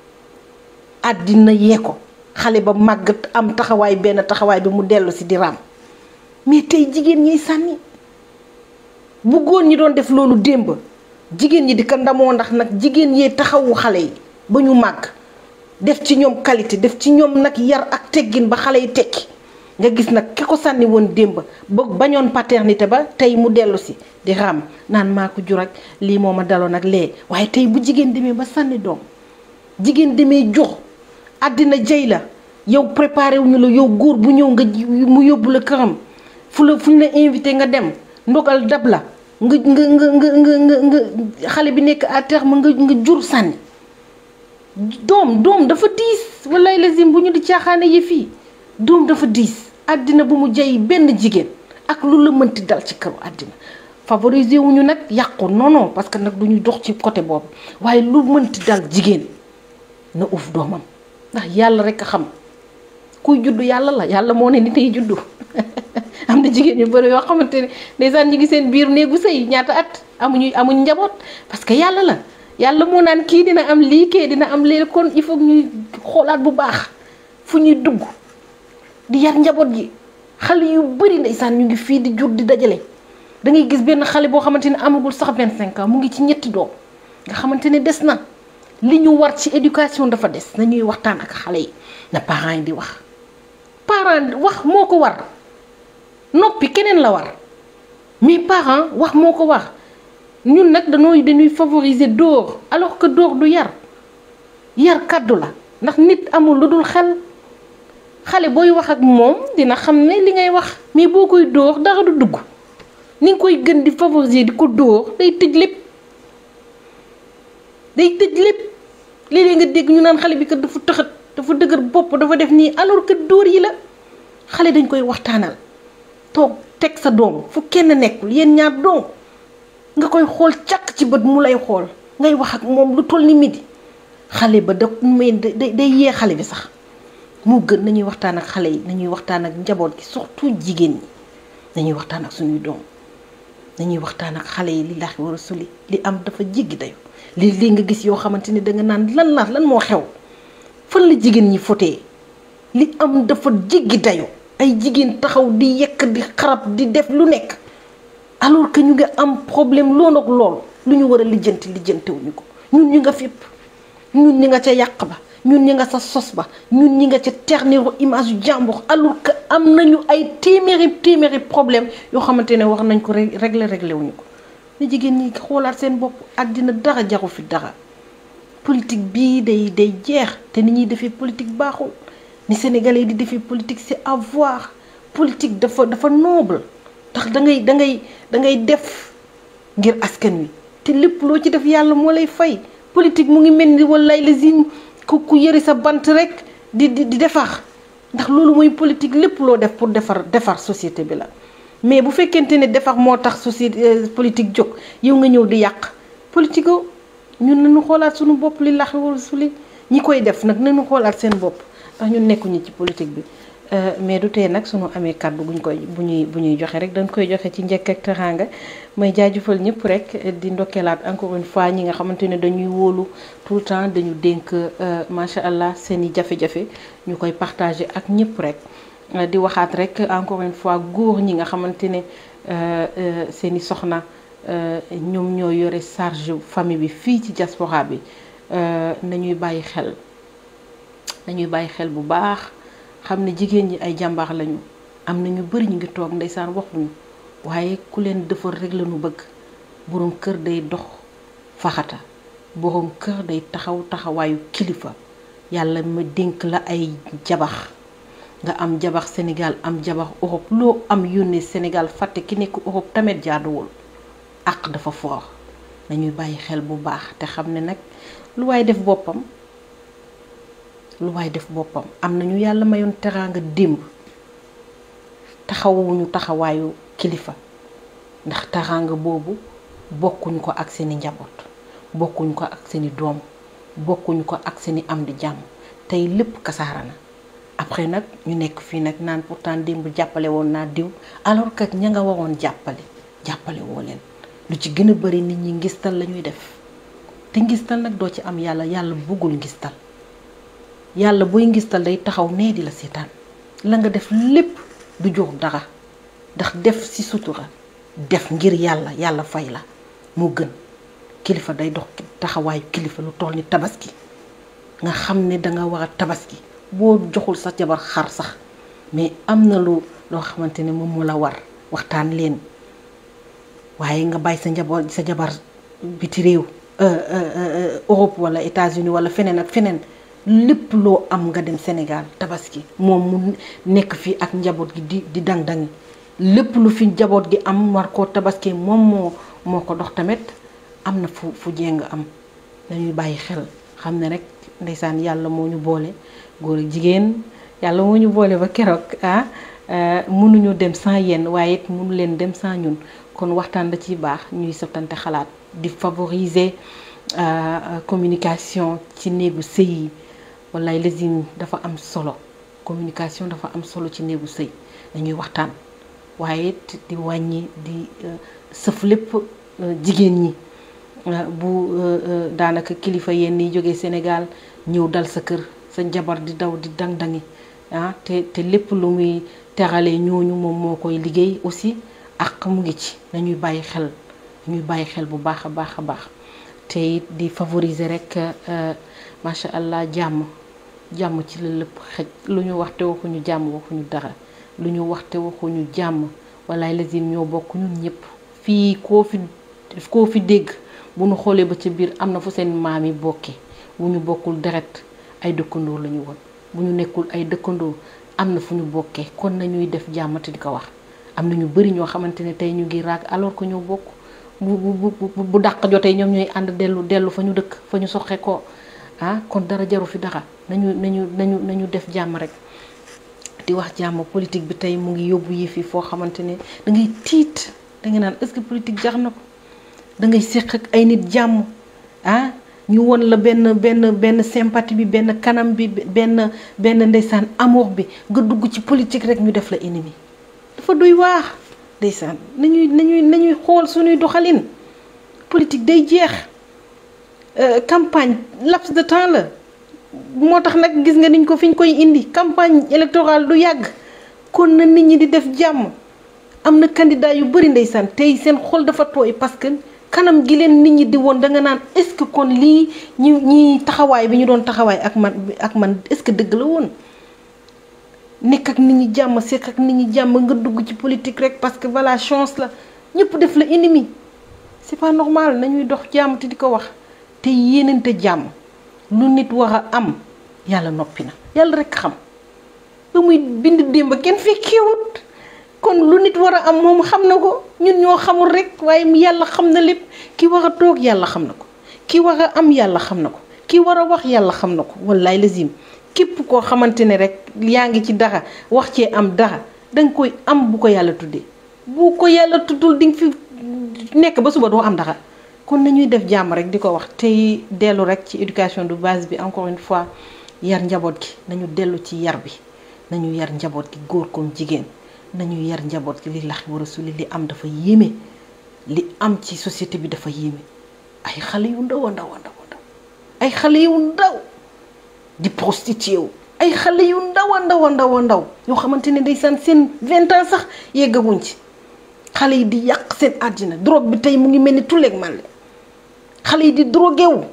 àddina yee ko xale ba màgg am taxawaay benn taxawaay bi mu dellu si di raam mais tey jigéen ñiy sànni bu góor ñi doon def loolu démb jigéen ñi di ko ndamoo ndax nag jigéen yee taxawu xale yi ba ñu màgg def ci ñoom qualité def ci ñoom nag yar ak teggin ba xale yi tekki nga gis nag ki ko sànni woon démb ba bañoon paternité ba tey mu dellu si di raam naan maa ko jur ak lii moo ma daloon ak lee waaye tey bu jigéen demee ba sànni doom jigéen demee jox àddina jëy la yow préparé wuñu la yow góor bu ñëw nga mu yóbbu la këram fu la fu ñu la invité nga dem ndogal dab la nga nga nga nga nga nga xale bi nekk à terme nga nga jur sànni doom doom dafa diis wallaay lazim bu ñu di caaxaane yi fii doom dafa diis àddina bu mu jëy benn jigéen ak lu la mënti dal ci këru àddina favoriser wuñu nag yàqu non non parce que nag du ñu dox ci côté boobu waaye lu mënti dal jigéen na uuf doomam ndax yàlla rek a xam kuy juddu yàlla la yàlla moo ne nit ay juddu am na jigéen ñu bëri yoo xamante ne ndeysaan ñu ngi seen biir néegu sëy ñaata at amuñu amuñ njaboot parce que yàlla la yàlla moo naan kii dina am lii kii dina am lii kon il faut ñuy xoolaat bu baax fu ñuy dugg di yar njaboot gi xale yu bëri ndeysaan ñu ngi fii di jur di dajale da ngay gis benn xale boo xamante ne amagul sax 25 ans mu ngi ci ñetti doom nga xamante ne des na li ñu war ci éducation dafa des nañuy waxtaan ak xale yi na parents yi di wax parent wax moo ko war noppi keneen la war mais parent wax moo ko war ñun nag dañooy dañuy favoriser dóor alors que dóor du yar yar kàddu la ndax nit amul lu dul xel xale booy wax ak moom dina xam ne li ngay wax mais boo koy dóor dara du dugg ni nga koy gën di favoriser di ko dóor day tëj lépp day tëj lépp léeg-léeg nga dégg ñu naan xale bi kat dafa tëxat dafa dëgër bopp dafa def nii alors que dóor yi la xale dañ koy waxtaanal toog teg sa doom fu kenn nekkul yéen ñaar doom nga koy xool càkk ci bët mu lay xool ngay wax ak moom lu toll ni midi xale ba da may day day yee xale bi sax moo gën nañuy waxtaan ak xale yi nañuy waxtaan ak njaboot gi surtout jigéen ñi nañuy waxtaan ak suñuy doom nañuy waxtaan ak xale yi li laax war a suli li am dafa jéggi dayu li lii nga gis yoo xamante ni danga naan lan la lan moo xew fan la jigéen ñi fotee li am dafa jéggi dayu ay jigéen taxaw di yekk di xarab di def lu nekk alors que ñu ngi am problème loolu ak loolu lu ñu war a lijjanti lijjantewuñu ko ñun ñu nga fépp ñun ñi nga ca yàq ba ñun ñi nga sa sos ba ñun ñi nga ca terniru image yu jàmbur alors que am nañu ay téeméeri téeméeri problème yoo xamante ne wax nañ ko régler régler wuñu ko ne jigéen ñi xoolaat seen bopp àddina dara jaru fi dara politique bii day day jeex te ni ñuy defee politique baaxul ni sénégalais di defee politique c'est à voir politique dafa dafa noble ndax da ngay da ngay da ngay def ngir askan wi te lépp loo ci def yàlla moo lay fay politique mu ngi mel ni wallaay la zine ku ku yëri sa bant rek di di di defar ndax loolu mooy politique lépp loo def pour defar defar société bi la mais bu fekkente ne defar moo tax société politique jóg yow nga ñëw di yàq politique o ñun nañu xoolaat suñu bopp li lax wala suli ñi koy def nag nañu xoolaat seen bopp ndax ñun nekkuñu ci politique bi mais du tee nag suñu amee kàddu buñ koy bu ñuy bu ñuy joxe rek dañ koy joxe ci njëkk ak teraanga may jaajëfal ñëpp rek di ndokkeelaat encore une fois ñi nga xamante ne dañuy wóolu tout le temps dañu dénk macha allah seen i jafe-jafe ñu koy partager ak ñëpp rek di waxaat rek encore une fois góor ñi nga xamante ne seen i soxna ñoom ñoo yore charge famille bi fii ci diaspora bi nañuy bàyyi xel nañuy bàyyi xel bu baax xam ne jigéen ñi ay jàmbaar lañu am na ñu bari ñu ngi toog ndeysaan waxuñu waaye ku leen defar rek lañu bëgg boroom kër day dox faxata boroom kër day taxaw taxawaayu kilifa yàlla ma dénk la ay jabax nga am jabax Sénégal am jabax Europe loo am yónnee Sénégal fàtte ki nekk Europe tamit jaaduwul àq dafa foor nañuy bàyyi xel bu baax te xam ne nag lu waay def boppam lu waay def boppam am nañu yàlla mayoon teraanga démb taxawuñu taxawaayu kilifa ndax teraanga boobu bokkuñ ko ak seeni njaboot bokkuñ ko ak seeni doom bokkuñ ko ak seeni am di jàmm tey lépp kasaara na après nag ñu nekk fii nag naan pourtant démb jàppale woon naa diw alors que ña nga waroon jàppale jàppale woo leen lu ci gën a bari nit ñi ngistal la ñuy def te ngistal nag doo ci am yàlla yàlla bëggul ngistal yàlla booy ngistal day taxaw nee di la seetaan la nga def lépp du jox dara ndax def ci sutura def ngir yàlla yàlla fay la moo gën kilifa day dox taxawaayu kilifa lu toll ni tabaski nga xam ne danga war a tabaski boo joxul sa jabar xar sax mais am na lu loo xamante ne moom moo la war waxtaan leen waaye nga bàyyi sa njaboot sa jabar biti réew Europe wala États-Unis wala feneen ak feneen lépp loo am nga dem Sénégal tabaski moom mu nekk fii ak njaboot gi di di dang-dangi lépp lu fi njaboot gi am war koo tabaski moom moo moo ko dox tamit am na fu fu jéng am dañuy bàyyi xel xam ne rek ndeysaan yàlla moo ñu boole góor ak jigéen yàlla moo ñu boole ba keroog ah mënuñu dem sans yéen waaye it mënu leen dem sans ñun kon waxtaan da ciy baax ñuy sottante xalaat di favoriser communication ci néegu sëy yi wallaay lazim dafa am solo communication dafa am solo ci néegu sëy dañuy waxtaan waaye it di wàññi di sëf lépp jigéen ñi bu daanaka kilifa yenn yi jógee Sénégal ñëw dal sa kër sa njabar di daw di dang-dangi ah te te lépp lu muy terale ñooñu moom moo koy liggéey aussi ak mu ngi ci nañuy bàyyi xel ñuy bàyyi xel bu baax a baax a baax te it di favoriser rek macha allah jàmm jàmm ci la lépp xëj lu ñu wax te waxuñu jàmm waxuñu dara lu ñu wax te waxuñu jàmm walaay lazim ñoo bokk ñun ñëpp fii koo fi koo fi dégg bu ñu xoolee ba ca biir am na fu seen maam yi bokkee bu ñu bokkul deret ay dëkkandoo la ñu woon bu ñu nekkul ay dëkkandoo am na fu ñu bokkee kon nañuy def jàmm te di ko wax am na ñu bari ñoo xamante ne tey ñu ngi raag alors que ñoo bokk bu bu bu bu dàq jotee ñoom ñooy ànd dellu dellu fa ñu dëkk fa ñu soxe ko ah kon dara jaru fi dara nañu nañu nañu nañu def jàmm rek di wax jàmm politique bi tey mu ngi yóbbu yi fi foo xamante ne da ngay tiit da nga naan est-ce que politique jar na ko da ngay séq ak ay nit jàmm ah ñu won la benn benn benn sympathie bi benn kanam bi benn benn ndeysaan amour bi nga dugg ci politique rek ñu def la ennemi dafa doy waax ndeysaan nañuy nañuy nañuy xool suñuy doxalin politique day jeex campagne laps de temps la moo tax nag gis nga niñ ko fi ñu koy indi campagne électorale du yàgg kon na nit ñi di def jàmm am na candidat yu bari ndeysaan tey seen xol dafa tooy parce que kanam gi leen nit ñi di woon da nga naan est-ce que kon lii ñi ñi taxawaay bi ñu doon taxawaay ak man ak man est-ce que dëgg la woon nekk ak nit ñi jàmm sekk ak nit ñi jàmm nga dugg ci politique rek parce que voilà chance la ñëpp def la ennemi c'est pas normal nañuy dox jàmm te di ko wax te yéenante jàmm lu nit war a am yàlla noppi na yàlla rek xam ba muy bind démb kenn fekkeewut kon lu nit war a am moom xam na ko ñun ñoo xamul rek waaye yàlla xam na lépp ki war a toog yàlla xam na ko ki war a am yàlla xam na ko ki war a wax yàlla xam na ko wallaay lazim képp koo xamante ne rek yaa ngi ci dara wax cee am dara danga koy am bu ko yàlla tuddee bu ko yàlla tuddul di nga fi nekk ba suba doo am dara kon nañuy def jàmm rek di ko wax tey dellu rek ci éducation de base bi encore une fois yar njaboot gi nañu dellu ci yar bi nañu yar njaboot gi góor comme jigéen nañu yar njaboot gi li lax war a suli li am dafa yéeme li am ci société bi dafa yéeme ay xale yu ndaw a ndaw a ndaw ndaw ay xale yu ndaw di prostitué wu ay xale yu ndaw a ndaw a ndaw a ndaw yoo xamante ne ndeysaan seen vingt ans sax yeggaguñ ci xale yi di yàq seen àddina drogue bi tey mu ngi mel ni tulleeg màlle xale yi di drogué wu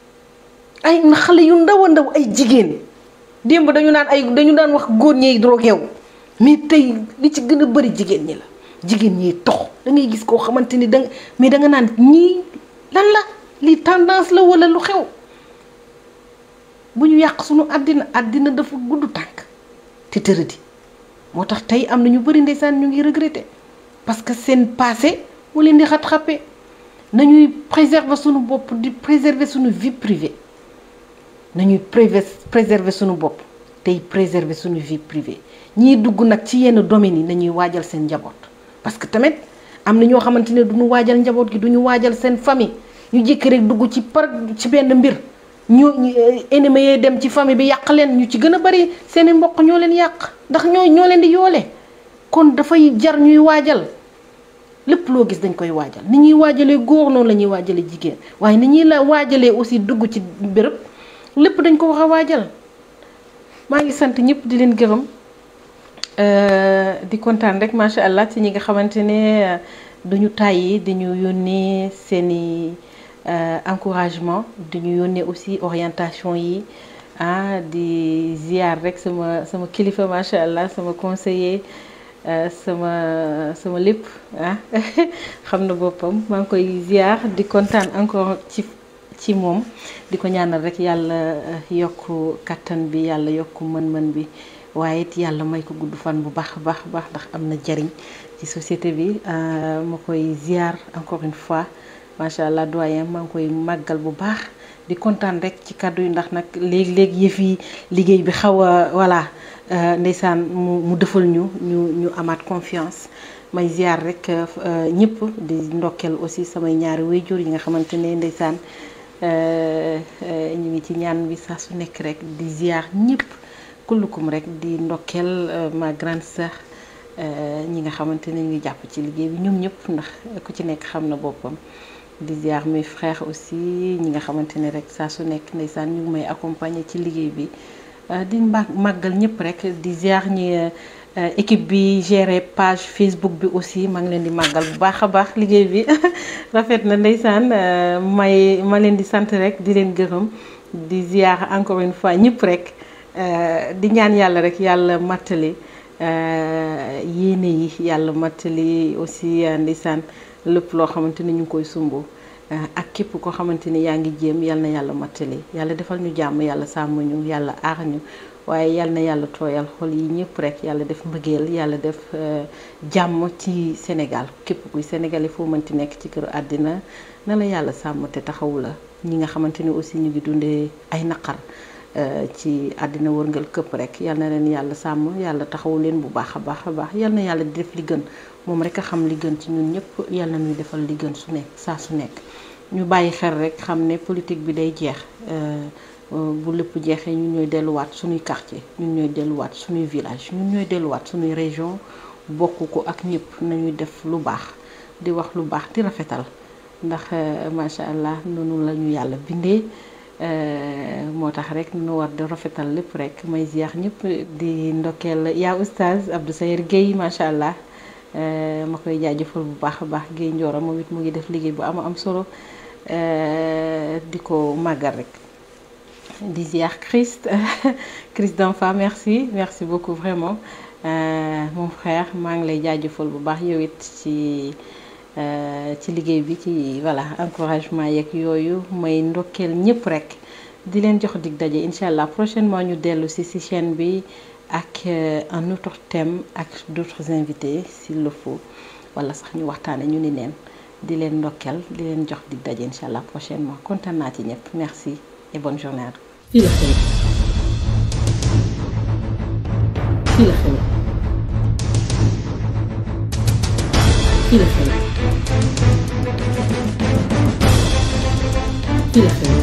ay xale yu ndaw a ndaw ay jigéen démb dañu naan ay dañu daan wax góor ñeey drogué wu mais tey li ci gën a bëri jigéen ñi la jigéen ñi tox da ngay gis koo xamante ni danga mais danga naan ñii lan la lii tendance la wala lu xew bu ñu yàq suñu àddina àddina dafa gudd tànk te tëradi moo tax tey am na ñu bëri ndeysaan ñu ngi regretter parce que seen passé moo leen di rattraper nañuy préserver suñu bopp di préserver suñu vie privée nañuy préserver suñu bopp tey préserver suñu vie privée ñiy dugg nag ci yenn domaines yi nañuy waajal seen njaboot parce que tamit am na ñoo xamante ne duñu waajal njaboot gi duñu waajal seen famille ñu jékki rek dugg ci par ci benn mbir ñu ennemi yee dem ci famille bi yàq leen ñu ci gën a bari seeni mbokk ñoo leen yàq ndax ñoo ñoo leen di yoole kon dafay jar ñuy waajal lépp loo gis dañ koy waajal ni ñuy waajalee góor noonu la ñuy waajalee jigéen waaye ni ñuy la waajalee aussi dugg ci béréb lépp dañ ko wax a waajal maa ngi sant ñëpp di leen gërëm di kontaan rek macha allah ci ñi nga xamante ne duñu tàyyi di ñu yónnee seeni encouragement di ñu yónnee aussi orientation yi ah di ziar rek sama sama kilifa macha allah sama conseiller sama sama lépp ah xam na boppam maa ngi koy ziar di kontaan encore ci ci moom di ko ñaanal rek yàlla yokk kattan bi yàlla yokk mën-mën bi waaye it yàlla may ko gudd fan bu baax a baax baax ndax am na jariñ ci société bi ma koy ziar encore une fois macha allah doyen maa ngi koy màggal bu baax di kontaan rek ci kàddu yi ndax nag léegi-léegi yëf yi liggéey bi xaw a voilà ndeysaan mu mu defal ñu ñu ñu amaat confiance may ziar rek ñëpp di ndokkeel aussi samay ñaari wayjur yi nga xamante ne ndeysaan ñu ngi ci ñaan bi saa su nekk rek di ziar ñëpp kullukum rek di ndokkeel ma grande sœur ñi nga xamante ne ñu ngi jàpp ci liggéey bi ñoom ñëpp ndax ku ci nekk xam na boppam di ziar mes frères aussi ñi nga xamante ne rek saa su nekk ndeysaan ñu ngi may accompagner ci liggéey bi di màggal ñëpp rek di ziar ñi équipe bi géré page Facebook bi aussi maa ngi leen di màggal bu baax a baax liggéey bi rafet na ndeysaan may ma leen di sant rek di leen gërëm di ziar encore une fois ñëpp rek di ñaan yàlla rek yàlla mattali yéene yi yàlla mattali aussi ndeysaan lépp loo xamante ni ñu ngi koy sumb ak képp koo xamante ni yaa ngi jéem yal na yàlla mattali yàlla defal ñu jàmm yàlla sàmm ñu yàlla aar ñu waaye yal na yàlla tooyal xol yi ñëpp rek yàlla def mbëggeel yàlla def jàmm ci Sénégal képp kuy sénégalais foo mënti nekk ci këru àddina na la yàlla sàmm te taxawu la ñi nga xamante ni aussi ñu ngi dundee ay naqar ci àddina wërngal këpp rek yal na leen yàlla sàmm yàlla taxawu leen bu baax a baax a baax yal na yàlla di def li gën moom rek a xam li gën ci ñun ñëpp yal na ñuy defal li gën su nekk saa su nekk ñu bàyyi xel rek xam ne politique bi day jeex bu lépp jeexee ñun ñooy delluwaat suñuy quartier ñun ñooy delluwaat suñuy village ñun ñooy delluwaat suñuy région bokk ko ak ñëpp nañuy def lu baax di wax lu baax di rafetal ndax macha allah noonu la ñu yàlla bindee moo tax rek nu war di rafetal lépp rek may ziar ñëpp di ndokkeel yaa oustaz Abdou Sayer Guèye macha allah ma koy jaajëfal bu baax a baax Guèye Ndioro moom it mu ngi def liggéey bu am am solo di ko màggal rek di ziar Christ Christ d'enfant merci merci beaucoup vraiment mon frère maa ngi lay jaajëfal bu baax yow it ci ci liggéey bi ci voilà encouragement yeeg yooyu may ndokkeel ñëpp rek di leen jox dig daje incha allah prochainement ñu dellu si si chaîne bi ak un autre thème ak d'autres invités s'il le faut wala sax ñu waxtaane ñu ni neen di leen ndokkeel di leen jox dig daje incha allah prochainement kontaan naa ci ñëpp merci et bonne journée à fii la xew fii la xew fii la xew fii la xew